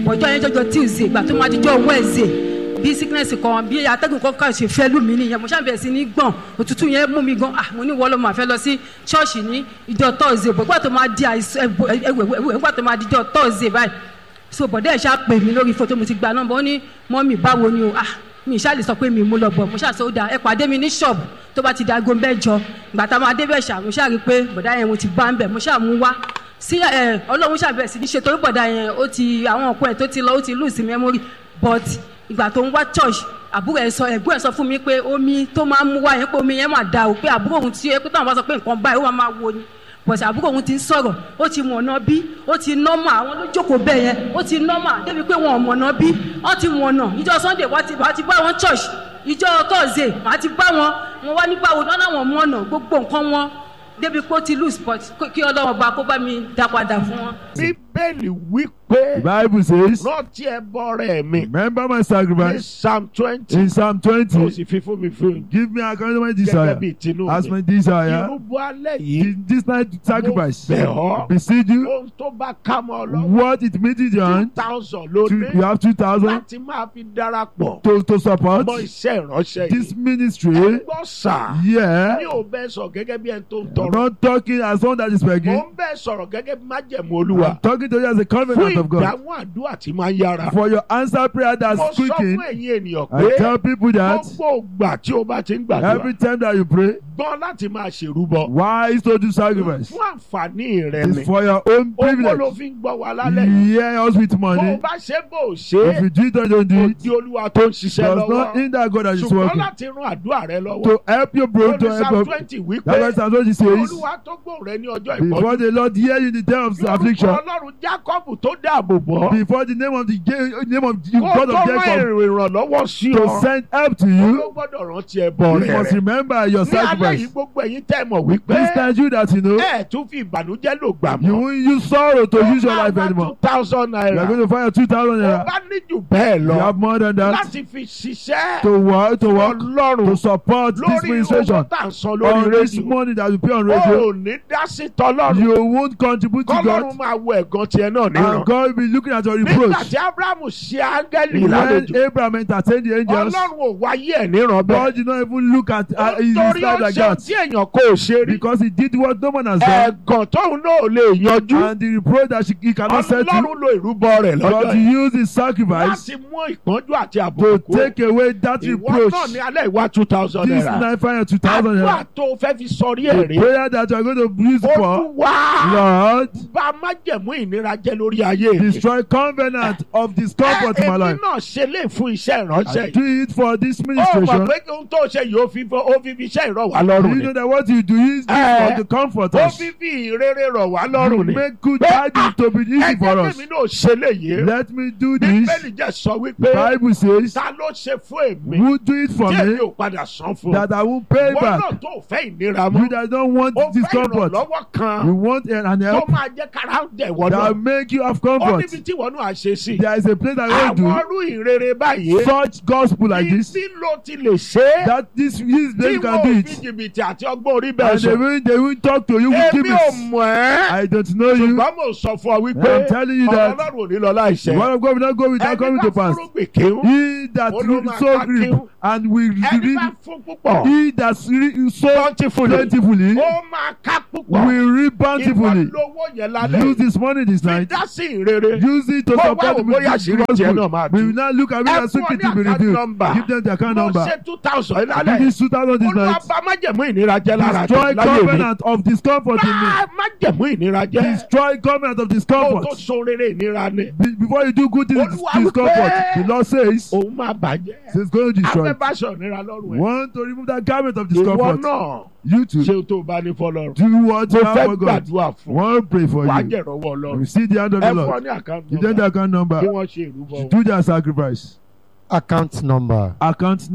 [SPEAKER 6] ọjọ́ yẹn jọjọ tuesday ìgbà tó máa dijọ́ wednesday bí sickness kan bí atẹ́gùn kan kàn ṣe fẹ́ lù mí nìyẹn mo ṣàbẹ̀rẹ̀ sí ní gbọ̀n òtútù yẹn mú mi gan ah mo ní wọ́n lọ́ máa fẹ́ lọ sí ṣọ́ọ̀ṣì ní ìjọ thursday bọ̀ ìgbà tó máa di àìsàn ẹ̀wẹ̀ ìgbà tó máa dijọ́ thursday báyìí so bọ̀dẹ́ ẹ̀ ṣá pè mí lórí fótó mo ti gba nọ́mbà ó ní mọ́mì báwo ni o ah mi ṣáà lè sọ pé mi mú lọ bọ̀ mo ṣáà sọ ó dáa ẹ pàdé mi ní ṣọ́ọ̀bù tó bá ti di aago mẹ́jọ ìgbà tá a máa débẹ̀ ṣá mo ṣáà rí i pé bọ̀dá yẹn mo ti bá ń bẹ̀ mo ṣáà mú wá sí ẹ ọlọ́run ṣàbẹ̀rẹ̀ sí ní ṣe torí bọ̀dá yẹn ó ti àwọn ọ̀pọ̀ ẹ̀ tó ti lọ ó ti lose memory but ìgbà tó ń wá church àbúrò ẹ̀ sọ ẹ̀gbọ́n ẹ̀ sọ fún mi pé omi tó máa ń mú wá yẹn pé omi yẹn máa da o pé àbúrò òun ti ẹ pé táwọn bá sọ pé nǹkan báyìí ó máa máa wo ni bọ̀sì àbúrò òun ti ń sọ̀rọ̀ ó ti mọ̀nà bí ó ti nọ́mà àwọn ló jókòó bẹ́ẹ̀ yẹn ó ti nọ́mà débi pé wọn ò mọ̀nà bí wọ́n ti mọ̀nà ìjọ sunday wọ́n ti wọ́n ti bá wọn church ìjọ thursday wọ́n ti bá wọn wọn wá ní báwo náà láwọn mọ̀nà gbogbo nǹkan wọn débi pé ó ti lose spot kí ọlọ́run bá kó bá mi dá padà fún wọn.
[SPEAKER 1] bíbélì wí
[SPEAKER 2] The
[SPEAKER 1] pé
[SPEAKER 2] Bible says,
[SPEAKER 1] rántí ẹbọ rẹ mi
[SPEAKER 2] Remember my
[SPEAKER 1] ní
[SPEAKER 2] sacrifice
[SPEAKER 1] psalm twenty
[SPEAKER 2] in Psalm
[SPEAKER 1] tó
[SPEAKER 2] 20.
[SPEAKER 1] sì fi fún mi fún
[SPEAKER 2] Give me according to my
[SPEAKER 1] gẹ́gẹ́
[SPEAKER 2] desire.
[SPEAKER 1] bí tinú
[SPEAKER 2] As my
[SPEAKER 1] mi
[SPEAKER 2] desire.
[SPEAKER 1] irúgbó alẹ́ yìí
[SPEAKER 2] In this night sacrifice.
[SPEAKER 1] bẹ̀ ọ́.
[SPEAKER 2] Beseech you.
[SPEAKER 1] ohun tó bá ká mọ́ ọ lọ́wọ́
[SPEAKER 2] What it means in your
[SPEAKER 1] two
[SPEAKER 2] hand.
[SPEAKER 1] thousand
[SPEAKER 2] To,
[SPEAKER 1] lónìí
[SPEAKER 2] you have 2,000
[SPEAKER 1] láti máa fi darapọ̀
[SPEAKER 2] to, to support
[SPEAKER 1] mọ́ iṣẹ́ ìránṣẹ́
[SPEAKER 2] this
[SPEAKER 1] yìí
[SPEAKER 2] ministry.
[SPEAKER 1] gbọ́ sà
[SPEAKER 2] Yeah.
[SPEAKER 1] mi ò bẹ́ẹ̀ sọ gẹ́gẹ́ bí ẹni tó ń
[SPEAKER 2] I'm
[SPEAKER 1] tọrọ
[SPEAKER 2] not talking as one that is
[SPEAKER 1] mo
[SPEAKER 2] begging.
[SPEAKER 1] ń bẹ́ẹ̀ sọ̀rọ̀ gẹ́gẹ́ bí májẹ̀mú olúwa
[SPEAKER 2] I'm talking to you as a
[SPEAKER 1] fún
[SPEAKER 2] covenant of God.
[SPEAKER 1] ìdáhùn àdúrà tí máa ń yára
[SPEAKER 2] For your answer prayer that's
[SPEAKER 1] mo sọ
[SPEAKER 2] quicking.
[SPEAKER 1] fún ẹ̀yin ènìyàn
[SPEAKER 2] I
[SPEAKER 1] pé
[SPEAKER 2] tell people that
[SPEAKER 1] gbogbo ìgbà tí o bá ti ń
[SPEAKER 2] every
[SPEAKER 1] gbàdúrà
[SPEAKER 2] time that you pray,
[SPEAKER 1] gbọ́n láti máa ṣèrúbọ
[SPEAKER 2] wise to do sacrifice.
[SPEAKER 1] fún àǹfààní rẹ ni
[SPEAKER 2] It's for your own
[SPEAKER 1] owó ló
[SPEAKER 2] privilege.
[SPEAKER 1] fi ń gbọ́ wa lálẹ́
[SPEAKER 2] Hear us with
[SPEAKER 1] bó o
[SPEAKER 2] money.
[SPEAKER 1] bá ṣe bó o ṣe
[SPEAKER 2] If you do it or don't do
[SPEAKER 1] kò
[SPEAKER 2] it,
[SPEAKER 1] di olúwa tó ń ṣiṣẹ́
[SPEAKER 2] does not
[SPEAKER 1] lọ́wọ́
[SPEAKER 2] hinder God that is
[SPEAKER 1] ṣùgbọ́n
[SPEAKER 2] working.
[SPEAKER 1] láti rún àdúrà rẹ lọ́wọ́
[SPEAKER 2] To help your bro, to
[SPEAKER 1] lórí
[SPEAKER 2] help
[SPEAKER 1] psalm
[SPEAKER 2] your.
[SPEAKER 1] twenty wípé
[SPEAKER 2] That's why Psalm 20 says,
[SPEAKER 1] olúwa tó gbóhùn rẹ ní ọjọ́
[SPEAKER 2] Before
[SPEAKER 1] ìpọ́njú
[SPEAKER 2] the Lord hear you in the day of
[SPEAKER 1] lórúkọ
[SPEAKER 2] affliction,
[SPEAKER 1] ọlọ́run jákọ́bù tó dáàbò bọ́
[SPEAKER 2] before the name of the Ja- name of the
[SPEAKER 1] kó
[SPEAKER 2] God
[SPEAKER 1] tó
[SPEAKER 2] of
[SPEAKER 1] rán
[SPEAKER 2] Jacob
[SPEAKER 1] èrò ìrànlọ́wọ́ sí
[SPEAKER 2] to
[SPEAKER 1] ọ
[SPEAKER 2] send help to
[SPEAKER 1] ló
[SPEAKER 2] you,
[SPEAKER 1] gbọ́dọ̀ rántí ẹbọ
[SPEAKER 2] you
[SPEAKER 1] rẹ
[SPEAKER 2] must
[SPEAKER 1] rẹ
[SPEAKER 2] remember your
[SPEAKER 1] ní alẹ́ yìí
[SPEAKER 2] sacrifice.
[SPEAKER 1] gbogbo ẹ̀yin tẹ́ mọ̀ wípé
[SPEAKER 2] This time you that you know,
[SPEAKER 1] ẹ̀ tún fi ìbànújẹ́ lò gbà
[SPEAKER 2] you
[SPEAKER 1] mọ́
[SPEAKER 2] won't use sorrow to use your life anymore.
[SPEAKER 1] two thousand
[SPEAKER 2] You are
[SPEAKER 1] naira
[SPEAKER 2] going to find your 2,000
[SPEAKER 1] ó
[SPEAKER 2] naira.
[SPEAKER 1] bá ní jù bẹ́ẹ̀
[SPEAKER 2] You
[SPEAKER 1] lọ
[SPEAKER 2] have more than that
[SPEAKER 1] láti fi ṣiṣẹ́
[SPEAKER 2] to work, to work,
[SPEAKER 1] ọlọ́run
[SPEAKER 2] to support this
[SPEAKER 1] lórí owó
[SPEAKER 2] ministration.
[SPEAKER 1] tá à ń san lórí
[SPEAKER 2] On this
[SPEAKER 1] rédíò
[SPEAKER 2] money that you pay on
[SPEAKER 1] ó
[SPEAKER 2] radio,
[SPEAKER 1] ò ní dá sí tọlọ́run
[SPEAKER 2] you won't contribute to
[SPEAKER 1] kọ́lọ́run
[SPEAKER 2] God,
[SPEAKER 1] máa wo ẹ̀gàn tiẹ̀ náà níran
[SPEAKER 2] and God will be looking at your
[SPEAKER 1] nígbà
[SPEAKER 2] reproach.
[SPEAKER 1] tí abrahamu ṣe áńgẹ́lì
[SPEAKER 2] When
[SPEAKER 1] lálejò
[SPEAKER 2] Abraham entertained the angels,
[SPEAKER 1] ọlọ́run ò wáyé ẹ̀ níran bẹ́ẹ̀
[SPEAKER 2] God did not even look at uh, his
[SPEAKER 1] torí ó
[SPEAKER 2] life like
[SPEAKER 1] ṣe ohun
[SPEAKER 2] that
[SPEAKER 1] tí èèyàn kò ṣe rí
[SPEAKER 2] because he did what no man has done,
[SPEAKER 1] ẹ̀gàn tóun náà ò lè yanjú
[SPEAKER 2] and the reproach that she, he cannot settle.
[SPEAKER 1] ọlọ́run lo ìrúbọ rẹ̀ lọ́jọ́
[SPEAKER 2] But he
[SPEAKER 1] yìí
[SPEAKER 2] used his sacrifice
[SPEAKER 1] láti mú ìpọ́njú àti
[SPEAKER 2] to
[SPEAKER 1] àbùkù
[SPEAKER 2] take away that
[SPEAKER 1] ìwọ
[SPEAKER 2] reproach.
[SPEAKER 1] náà ní alẹ́ ìwà two thousand
[SPEAKER 2] This
[SPEAKER 1] naira
[SPEAKER 2] nine five two thousand
[SPEAKER 1] àdúrà
[SPEAKER 2] naira.
[SPEAKER 1] tó fẹ́ fi sọrí
[SPEAKER 2] The
[SPEAKER 1] ẹ̀rí
[SPEAKER 2] prayer that you are going to use for,
[SPEAKER 1] olúwa
[SPEAKER 2] Lord,
[SPEAKER 1] bá májẹ̀mú ìnira jẹ́ lórí ayé mi.
[SPEAKER 2] destroy covenant of discomfort in my
[SPEAKER 1] èmi
[SPEAKER 2] life.
[SPEAKER 1] náà ṣe lè fún iṣẹ́ ìránṣẹ́
[SPEAKER 2] I
[SPEAKER 1] yìí.
[SPEAKER 2] do it for this
[SPEAKER 1] ó mọ̀
[SPEAKER 2] ministration.
[SPEAKER 1] pé kí ohun tó ṣe yìí ó fi fọ- ó fi fi iṣẹ́ ìrọ̀ wá
[SPEAKER 2] Do
[SPEAKER 1] lọ́rùn
[SPEAKER 2] you
[SPEAKER 1] ni.
[SPEAKER 2] know that what you do is this
[SPEAKER 1] Eh,
[SPEAKER 2] for the comfort
[SPEAKER 1] ó
[SPEAKER 2] us?
[SPEAKER 1] fi fi ìrere rọ̀ wá
[SPEAKER 2] You
[SPEAKER 1] lọ́rùn ni.
[SPEAKER 2] make good
[SPEAKER 1] Pé,
[SPEAKER 2] tidings to be easy
[SPEAKER 1] ẹ
[SPEAKER 2] for
[SPEAKER 1] jẹ́
[SPEAKER 2] us.
[SPEAKER 1] kí èmi náà ṣe léyìí.
[SPEAKER 2] Let me do this.
[SPEAKER 1] bíbélì jẹ́ sọ wípé
[SPEAKER 2] The Bible says,
[SPEAKER 1] ta ló ṣe fún èmi
[SPEAKER 2] Who do it for
[SPEAKER 1] tí èmi
[SPEAKER 2] me
[SPEAKER 1] ò padà san fún.
[SPEAKER 2] that I won't pay
[SPEAKER 1] wọ́n
[SPEAKER 2] back?
[SPEAKER 1] náà tó fẹ́ ìnira
[SPEAKER 2] You
[SPEAKER 1] mọ́.
[SPEAKER 2] that don't want
[SPEAKER 1] ó fẹ́
[SPEAKER 2] discomfort.
[SPEAKER 1] ìrànlọ́wọ́
[SPEAKER 2] You
[SPEAKER 1] kan
[SPEAKER 2] want an an
[SPEAKER 1] tó
[SPEAKER 2] help
[SPEAKER 1] máa jẹ́ kára dẹ̀ wọ́n náà.
[SPEAKER 2] that make you have
[SPEAKER 1] ó
[SPEAKER 2] comfort.
[SPEAKER 1] níbi tí wọ́n náà ṣe sí.
[SPEAKER 2] There is a place that I
[SPEAKER 1] àwọn
[SPEAKER 2] go
[SPEAKER 1] ọrú ìrere báyìí.
[SPEAKER 2] do such gospel like this.
[SPEAKER 1] Ibi ló ti lè ṣe é.
[SPEAKER 2] That this this
[SPEAKER 1] Tí
[SPEAKER 2] place you can
[SPEAKER 1] wọ́n
[SPEAKER 2] do
[SPEAKER 1] fi
[SPEAKER 2] it.
[SPEAKER 1] jìbìtì àti ọgbọ́n orí bẹ́ẹ̀
[SPEAKER 2] And they
[SPEAKER 1] sọ.
[SPEAKER 2] will they will talk to you with
[SPEAKER 1] Èmi ò
[SPEAKER 2] gimmicks.
[SPEAKER 1] mọ̀ ẹ́.
[SPEAKER 2] I don't know you.
[SPEAKER 1] Ṣùgbọ́n mo sọ fún ọ wípé
[SPEAKER 2] I'm telling you
[SPEAKER 1] ọ̀rọ̀
[SPEAKER 2] that
[SPEAKER 1] Ọlọ́run ò ní lọ
[SPEAKER 2] The
[SPEAKER 1] láìṣẹ.
[SPEAKER 2] word of God will not go without
[SPEAKER 1] Ẹni
[SPEAKER 2] coming
[SPEAKER 1] bá
[SPEAKER 2] to pass.
[SPEAKER 1] fúrúgbìn kíhún.
[SPEAKER 2] He that
[SPEAKER 1] Olóma
[SPEAKER 2] so
[SPEAKER 1] ká
[SPEAKER 2] reap
[SPEAKER 1] kíhún.
[SPEAKER 2] and will
[SPEAKER 1] Ẹni
[SPEAKER 2] reap.
[SPEAKER 1] bá fún púpọ̀.
[SPEAKER 2] He that re- so
[SPEAKER 1] Bountifully.
[SPEAKER 2] plentifully
[SPEAKER 1] Ó máa ká púpọ̀.
[SPEAKER 2] will reap bountifully.
[SPEAKER 1] Ìwọ lówó yẹn lálẹ́.
[SPEAKER 2] Use this money this
[SPEAKER 1] Fi
[SPEAKER 2] night.
[SPEAKER 1] dá sí ìrere.
[SPEAKER 2] Use it to
[SPEAKER 1] Kó wá
[SPEAKER 2] support
[SPEAKER 1] wò bóyá
[SPEAKER 2] the
[SPEAKER 1] àṣírí tiẹ̀ náà máa
[SPEAKER 2] gospel. We
[SPEAKER 1] tú.
[SPEAKER 2] will not look at it
[SPEAKER 1] Ẹ
[SPEAKER 2] as
[SPEAKER 1] fún ọ
[SPEAKER 2] secret
[SPEAKER 1] ní
[SPEAKER 2] to be
[SPEAKER 1] account
[SPEAKER 2] revealed.
[SPEAKER 1] number.
[SPEAKER 2] Give them the account
[SPEAKER 1] Mo
[SPEAKER 2] number.
[SPEAKER 1] ṣe two thousand
[SPEAKER 2] Give
[SPEAKER 1] lálẹ́.
[SPEAKER 2] this 2000 this
[SPEAKER 1] Olúwa
[SPEAKER 2] night.
[SPEAKER 1] bá májẹ̀mú ìnira jẹ́ lára
[SPEAKER 2] Destroy
[SPEAKER 1] láyé mi.
[SPEAKER 2] covenant of discomfort in me.
[SPEAKER 1] Bá májẹ̀mú ìnira jẹ́.
[SPEAKER 2] Destroy covenant of
[SPEAKER 1] Kó tó
[SPEAKER 2] discomfort.
[SPEAKER 1] so rere ìnira ni.
[SPEAKER 2] Be- Before you do good things,
[SPEAKER 1] Olúwa
[SPEAKER 2] discomfort.
[SPEAKER 1] wípé-
[SPEAKER 2] The Lord says,
[SPEAKER 1] Òun máa bàjẹ́.
[SPEAKER 2] He's going to destroy. it.
[SPEAKER 1] Afẹ́báṣọ ìnira lọ́rùn ẹ̀.
[SPEAKER 2] Want to remove that garment of
[SPEAKER 1] Ìwọ
[SPEAKER 2] discomfort.
[SPEAKER 1] náà
[SPEAKER 2] You too.
[SPEAKER 1] ṣe o tó o bá ní fọlọ́run.
[SPEAKER 2] Do what
[SPEAKER 1] Mo
[SPEAKER 2] you have
[SPEAKER 1] fẹ́
[SPEAKER 2] for God.
[SPEAKER 1] gbàdúrà fún.
[SPEAKER 2] Want to pray for
[SPEAKER 1] Wàá
[SPEAKER 2] you.
[SPEAKER 1] jẹ̀rọ̀wọ́
[SPEAKER 2] You
[SPEAKER 1] ọlọ́run.
[SPEAKER 2] see the hand of
[SPEAKER 1] Ẹ
[SPEAKER 2] the
[SPEAKER 1] fún ọ
[SPEAKER 2] Lord.
[SPEAKER 1] ní àkáǹtì
[SPEAKER 2] Give them the
[SPEAKER 1] nọ́mbà.
[SPEAKER 2] account number.
[SPEAKER 1] Kí wọ́n ṣe ìrúbọ.
[SPEAKER 2] Do their sacrifice.
[SPEAKER 5] account number
[SPEAKER 2] Account number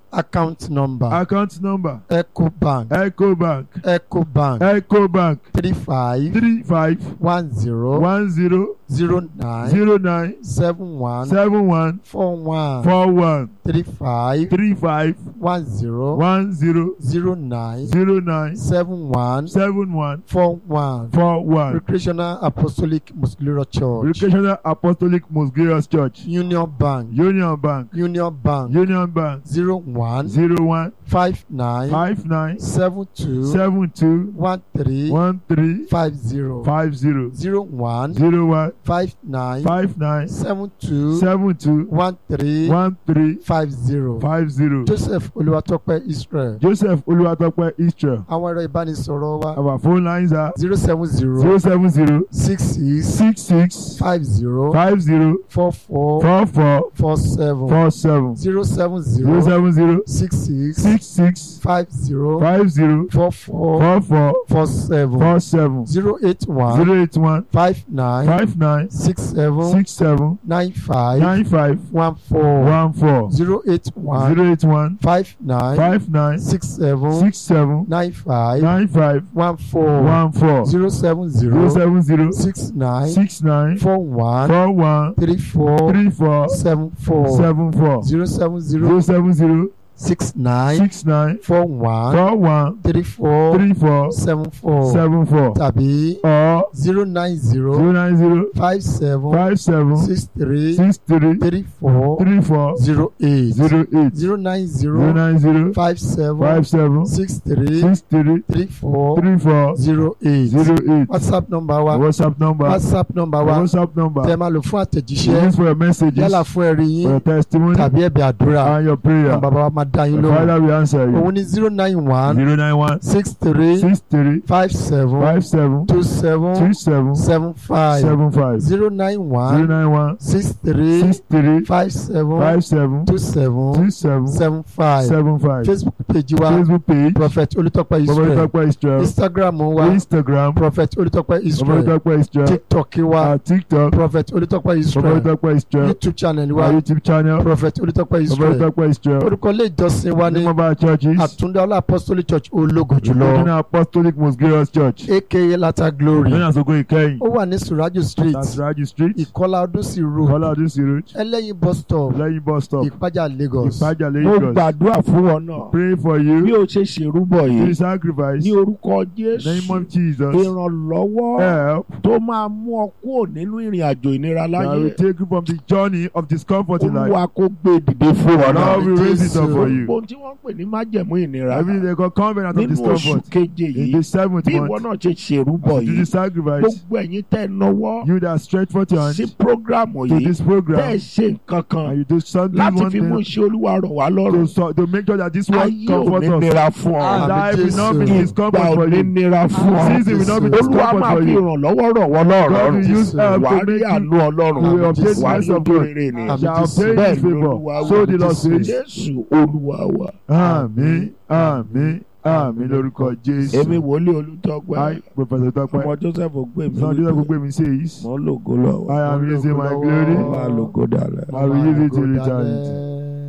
[SPEAKER 2] account number
[SPEAKER 1] account number
[SPEAKER 2] ecobank
[SPEAKER 1] ecobank
[SPEAKER 2] ecobank
[SPEAKER 1] ecobank
[SPEAKER 2] three five
[SPEAKER 1] three five
[SPEAKER 2] one zero
[SPEAKER 1] one zero
[SPEAKER 2] zero nine
[SPEAKER 1] zero nine
[SPEAKER 2] seven one
[SPEAKER 1] seven one
[SPEAKER 2] four one
[SPEAKER 1] four one
[SPEAKER 2] three five
[SPEAKER 1] three five
[SPEAKER 2] one zero
[SPEAKER 1] one zero
[SPEAKER 2] zero nine
[SPEAKER 1] zero nine
[SPEAKER 2] seven one
[SPEAKER 1] seven one
[SPEAKER 2] four one
[SPEAKER 1] four one
[SPEAKER 2] recreational apostolic muscular church
[SPEAKER 1] recreational apostolic most glorious church
[SPEAKER 2] union bank
[SPEAKER 1] union bank
[SPEAKER 2] union bank
[SPEAKER 1] union bank
[SPEAKER 2] zero one
[SPEAKER 1] zero one
[SPEAKER 2] five nine
[SPEAKER 1] five nine
[SPEAKER 2] seven two
[SPEAKER 1] seven two
[SPEAKER 2] one three
[SPEAKER 1] one three
[SPEAKER 2] five zero
[SPEAKER 1] five zero
[SPEAKER 2] zero one
[SPEAKER 1] zero one
[SPEAKER 2] five nine
[SPEAKER 1] five nine
[SPEAKER 2] seven two
[SPEAKER 1] seven two
[SPEAKER 2] one three
[SPEAKER 1] one three
[SPEAKER 2] five zero
[SPEAKER 1] five zero
[SPEAKER 2] joseph olúwatópẹ́ israel
[SPEAKER 1] joseph olúwatópẹ́ israel
[SPEAKER 2] àwọn ẹ̀rọ ìbánisọ̀rọ̀ wa
[SPEAKER 1] our phone lines are
[SPEAKER 2] zero seven zero
[SPEAKER 1] zero seven zero
[SPEAKER 2] six six
[SPEAKER 1] six six
[SPEAKER 2] five zero
[SPEAKER 1] five zero
[SPEAKER 2] four four
[SPEAKER 1] four four
[SPEAKER 2] four seven
[SPEAKER 1] four seven
[SPEAKER 2] zero seven
[SPEAKER 1] zero
[SPEAKER 2] zero
[SPEAKER 1] seven zero
[SPEAKER 2] six six
[SPEAKER 1] six six
[SPEAKER 2] five zero
[SPEAKER 1] five zero
[SPEAKER 2] four four
[SPEAKER 1] four four
[SPEAKER 2] four seven
[SPEAKER 1] four seven
[SPEAKER 2] zero eight one
[SPEAKER 1] zero eight one
[SPEAKER 2] five nine
[SPEAKER 1] five nine
[SPEAKER 2] six seven
[SPEAKER 1] six seven
[SPEAKER 2] nine five
[SPEAKER 1] nine five
[SPEAKER 2] one four
[SPEAKER 1] one four
[SPEAKER 2] zero eight one
[SPEAKER 1] zero eight one
[SPEAKER 2] five nine
[SPEAKER 1] five nine
[SPEAKER 2] six seven
[SPEAKER 1] six seven
[SPEAKER 2] nine five
[SPEAKER 1] nine five
[SPEAKER 2] one four
[SPEAKER 1] one four
[SPEAKER 2] zero seven
[SPEAKER 1] zero
[SPEAKER 2] zero
[SPEAKER 1] seven zero
[SPEAKER 2] six nine
[SPEAKER 1] six nine
[SPEAKER 2] four one
[SPEAKER 1] four one
[SPEAKER 2] three four
[SPEAKER 1] three four
[SPEAKER 2] seven four
[SPEAKER 1] seven four
[SPEAKER 2] zero seven
[SPEAKER 1] zero
[SPEAKER 2] zero
[SPEAKER 1] seven zero
[SPEAKER 2] six nine
[SPEAKER 1] six nine
[SPEAKER 2] four one
[SPEAKER 1] four one
[SPEAKER 2] three four
[SPEAKER 1] three four
[SPEAKER 2] seven four
[SPEAKER 1] seven four
[SPEAKER 2] tàbí
[SPEAKER 1] or
[SPEAKER 2] zero nine
[SPEAKER 1] zero
[SPEAKER 2] zero
[SPEAKER 1] nine zero
[SPEAKER 2] five seven
[SPEAKER 1] five seven
[SPEAKER 2] six three
[SPEAKER 1] six three
[SPEAKER 2] three four
[SPEAKER 1] three four
[SPEAKER 2] zero eight
[SPEAKER 1] zero eight
[SPEAKER 2] zero nine
[SPEAKER 1] zero
[SPEAKER 2] zero
[SPEAKER 1] nine zero
[SPEAKER 2] five seven
[SPEAKER 1] five seven
[SPEAKER 2] six three
[SPEAKER 1] six three
[SPEAKER 2] three four
[SPEAKER 1] three four
[SPEAKER 2] zero eight
[SPEAKER 1] zero eight
[SPEAKER 2] whatsapp number wa
[SPEAKER 1] whatsapp number
[SPEAKER 2] whatsapp number wa
[SPEAKER 1] whatsapp number
[SPEAKER 2] tẹ máa lò fún àtẹ̀jíṣẹ́
[SPEAKER 1] use for your messages
[SPEAKER 2] yálà fún ẹ̀rí
[SPEAKER 1] for
[SPEAKER 2] yín
[SPEAKER 1] your testimony
[SPEAKER 2] tàbí ẹ̀bẹ̀ àdúrà
[SPEAKER 1] and your prayer
[SPEAKER 2] àwọn bàbá wa máa dá yín
[SPEAKER 1] the
[SPEAKER 2] lóhùn
[SPEAKER 1] father will answer you
[SPEAKER 2] òun ní zero nine one
[SPEAKER 1] zero nine one
[SPEAKER 2] six three
[SPEAKER 1] six three
[SPEAKER 2] five seven
[SPEAKER 1] five seven
[SPEAKER 2] two seven
[SPEAKER 1] two seven
[SPEAKER 2] seven five
[SPEAKER 1] seven five
[SPEAKER 2] zero nine
[SPEAKER 1] zero
[SPEAKER 2] one
[SPEAKER 1] nine one
[SPEAKER 2] six three
[SPEAKER 1] six three
[SPEAKER 2] five seven
[SPEAKER 1] five seven
[SPEAKER 2] two seven
[SPEAKER 1] two seven
[SPEAKER 2] seven five
[SPEAKER 1] seven five
[SPEAKER 2] facebook page wa
[SPEAKER 1] facebook page
[SPEAKER 2] prophet olùtọ́pẹ́ israel
[SPEAKER 1] Babalitope Israel
[SPEAKER 2] instagram wa
[SPEAKER 1] instagram
[SPEAKER 2] prophet olùtọ́pẹ́ israel
[SPEAKER 1] Babalitope Israel
[SPEAKER 2] tiktok wa
[SPEAKER 1] uh, tiktok
[SPEAKER 2] prophet olùtọ́pẹ́ israel
[SPEAKER 1] Babalitope Israel
[SPEAKER 2] youtube channel
[SPEAKER 1] our
[SPEAKER 2] wa
[SPEAKER 1] youtube channel
[SPEAKER 2] prophet olùtọ́pẹ́ israel
[SPEAKER 1] Babalitope Israel
[SPEAKER 2] orúkọ ilé ìjọsìn wa ní
[SPEAKER 1] nimaba churches
[SPEAKER 2] àtúndá apostolic church ológo jùlọ
[SPEAKER 1] Regional apostolic most glorious church
[SPEAKER 2] aka lata glory
[SPEAKER 1] lóyún àsogò ìkẹyìn
[SPEAKER 2] ó wà ní suraju street
[SPEAKER 1] tasiraju street
[SPEAKER 2] ìkọlá ọdúnsì road
[SPEAKER 1] kọlá ọdúnsì road
[SPEAKER 2] ẹlẹ́yin bus stop
[SPEAKER 1] lẹ́yìn bus stop
[SPEAKER 2] ìpájà lagos
[SPEAKER 1] ìpájà
[SPEAKER 5] mo
[SPEAKER 1] lagos
[SPEAKER 5] gbàdúrà fún ọ náà
[SPEAKER 1] pray for
[SPEAKER 5] bí
[SPEAKER 1] you
[SPEAKER 5] o ṣe ṣèrúbọ
[SPEAKER 1] to
[SPEAKER 5] yìí
[SPEAKER 1] sacrifice
[SPEAKER 5] ní orúkọ
[SPEAKER 1] in the
[SPEAKER 5] jésù
[SPEAKER 1] name of jesus
[SPEAKER 5] ìrànlọ́wọ́
[SPEAKER 1] help
[SPEAKER 5] tó máa mú ọ kúrò nínú ìrìn àjò ìnira
[SPEAKER 1] that will
[SPEAKER 5] láyé
[SPEAKER 1] take you from the journey of discomfort in life
[SPEAKER 5] olúwa kó gbé dìde fún ọ náà
[SPEAKER 1] lord will raise it up for you
[SPEAKER 5] ohun tí wọ́n ń pè ní májẹ̀mú ìnira
[SPEAKER 1] every day go covenant of
[SPEAKER 5] nínú oṣù
[SPEAKER 1] discomfort
[SPEAKER 5] keje
[SPEAKER 1] in
[SPEAKER 5] yìí
[SPEAKER 1] the seventh
[SPEAKER 5] bí ìwọ
[SPEAKER 1] month
[SPEAKER 5] náà ṣe ṣèrúbọ
[SPEAKER 1] to
[SPEAKER 5] yìí
[SPEAKER 1] the sacrifice
[SPEAKER 5] gbogbo ẹ̀yin tẹ́ ẹ náwó
[SPEAKER 1] you that stretch forth your
[SPEAKER 5] sí
[SPEAKER 1] hand
[SPEAKER 5] prógrámù
[SPEAKER 1] to
[SPEAKER 5] yìí
[SPEAKER 1] this
[SPEAKER 5] tẹ́ ẹ
[SPEAKER 1] program
[SPEAKER 5] ṣe nǹkan kan
[SPEAKER 1] and you do something
[SPEAKER 5] láti
[SPEAKER 1] one
[SPEAKER 5] fi mú
[SPEAKER 1] thing
[SPEAKER 5] iṣẹ́ olúwa rọ̀ wá
[SPEAKER 1] to,
[SPEAKER 5] lọ́rùn
[SPEAKER 1] so, to make sure that this work
[SPEAKER 5] ayé ò
[SPEAKER 1] comfort
[SPEAKER 5] ní
[SPEAKER 1] us
[SPEAKER 5] nira fún ọ
[SPEAKER 2] Ah,
[SPEAKER 1] life will not be
[SPEAKER 2] Jesus.
[SPEAKER 1] discomfort
[SPEAKER 5] ìgbà ò
[SPEAKER 1] for
[SPEAKER 5] ní
[SPEAKER 1] you
[SPEAKER 5] nira fún ọ
[SPEAKER 1] season will not be
[SPEAKER 2] Jesus.
[SPEAKER 5] olúwa
[SPEAKER 1] discomfort
[SPEAKER 5] máa
[SPEAKER 1] for
[SPEAKER 5] fi
[SPEAKER 1] you
[SPEAKER 5] ìrànlọ́wọ́ rọ̀ wọ́n
[SPEAKER 1] God
[SPEAKER 5] lọ́rọ̀
[SPEAKER 1] will use help
[SPEAKER 5] wà á
[SPEAKER 1] to
[SPEAKER 5] rí
[SPEAKER 1] make you
[SPEAKER 5] àánú ọlọ́run
[SPEAKER 1] you will obtain
[SPEAKER 5] wà á
[SPEAKER 1] grace
[SPEAKER 5] rí
[SPEAKER 1] of
[SPEAKER 5] ojú
[SPEAKER 1] God
[SPEAKER 5] rere ni
[SPEAKER 2] Àmín.
[SPEAKER 1] shall obtain
[SPEAKER 5] bẹ́ẹ̀
[SPEAKER 1] his
[SPEAKER 5] ni
[SPEAKER 1] favour
[SPEAKER 5] olúwa wí.
[SPEAKER 1] so the Lord says
[SPEAKER 5] jésù olúwa wa
[SPEAKER 1] àmín àmín àmín lórúkọ Jésù
[SPEAKER 5] èmi wòlíì olùtọ́gbà
[SPEAKER 1] I Professor Tọ́pẹ́
[SPEAKER 5] ọmọ joseph ògbémi
[SPEAKER 1] son Joseph Gbemi says
[SPEAKER 5] mọ́ lògo lọ́wọ́
[SPEAKER 1] I am using my glory
[SPEAKER 5] máa lògo dàlẹ́.
[SPEAKER 1] I will use it till
[SPEAKER 2] Go
[SPEAKER 1] eternity.
[SPEAKER 2] dalẹ̀.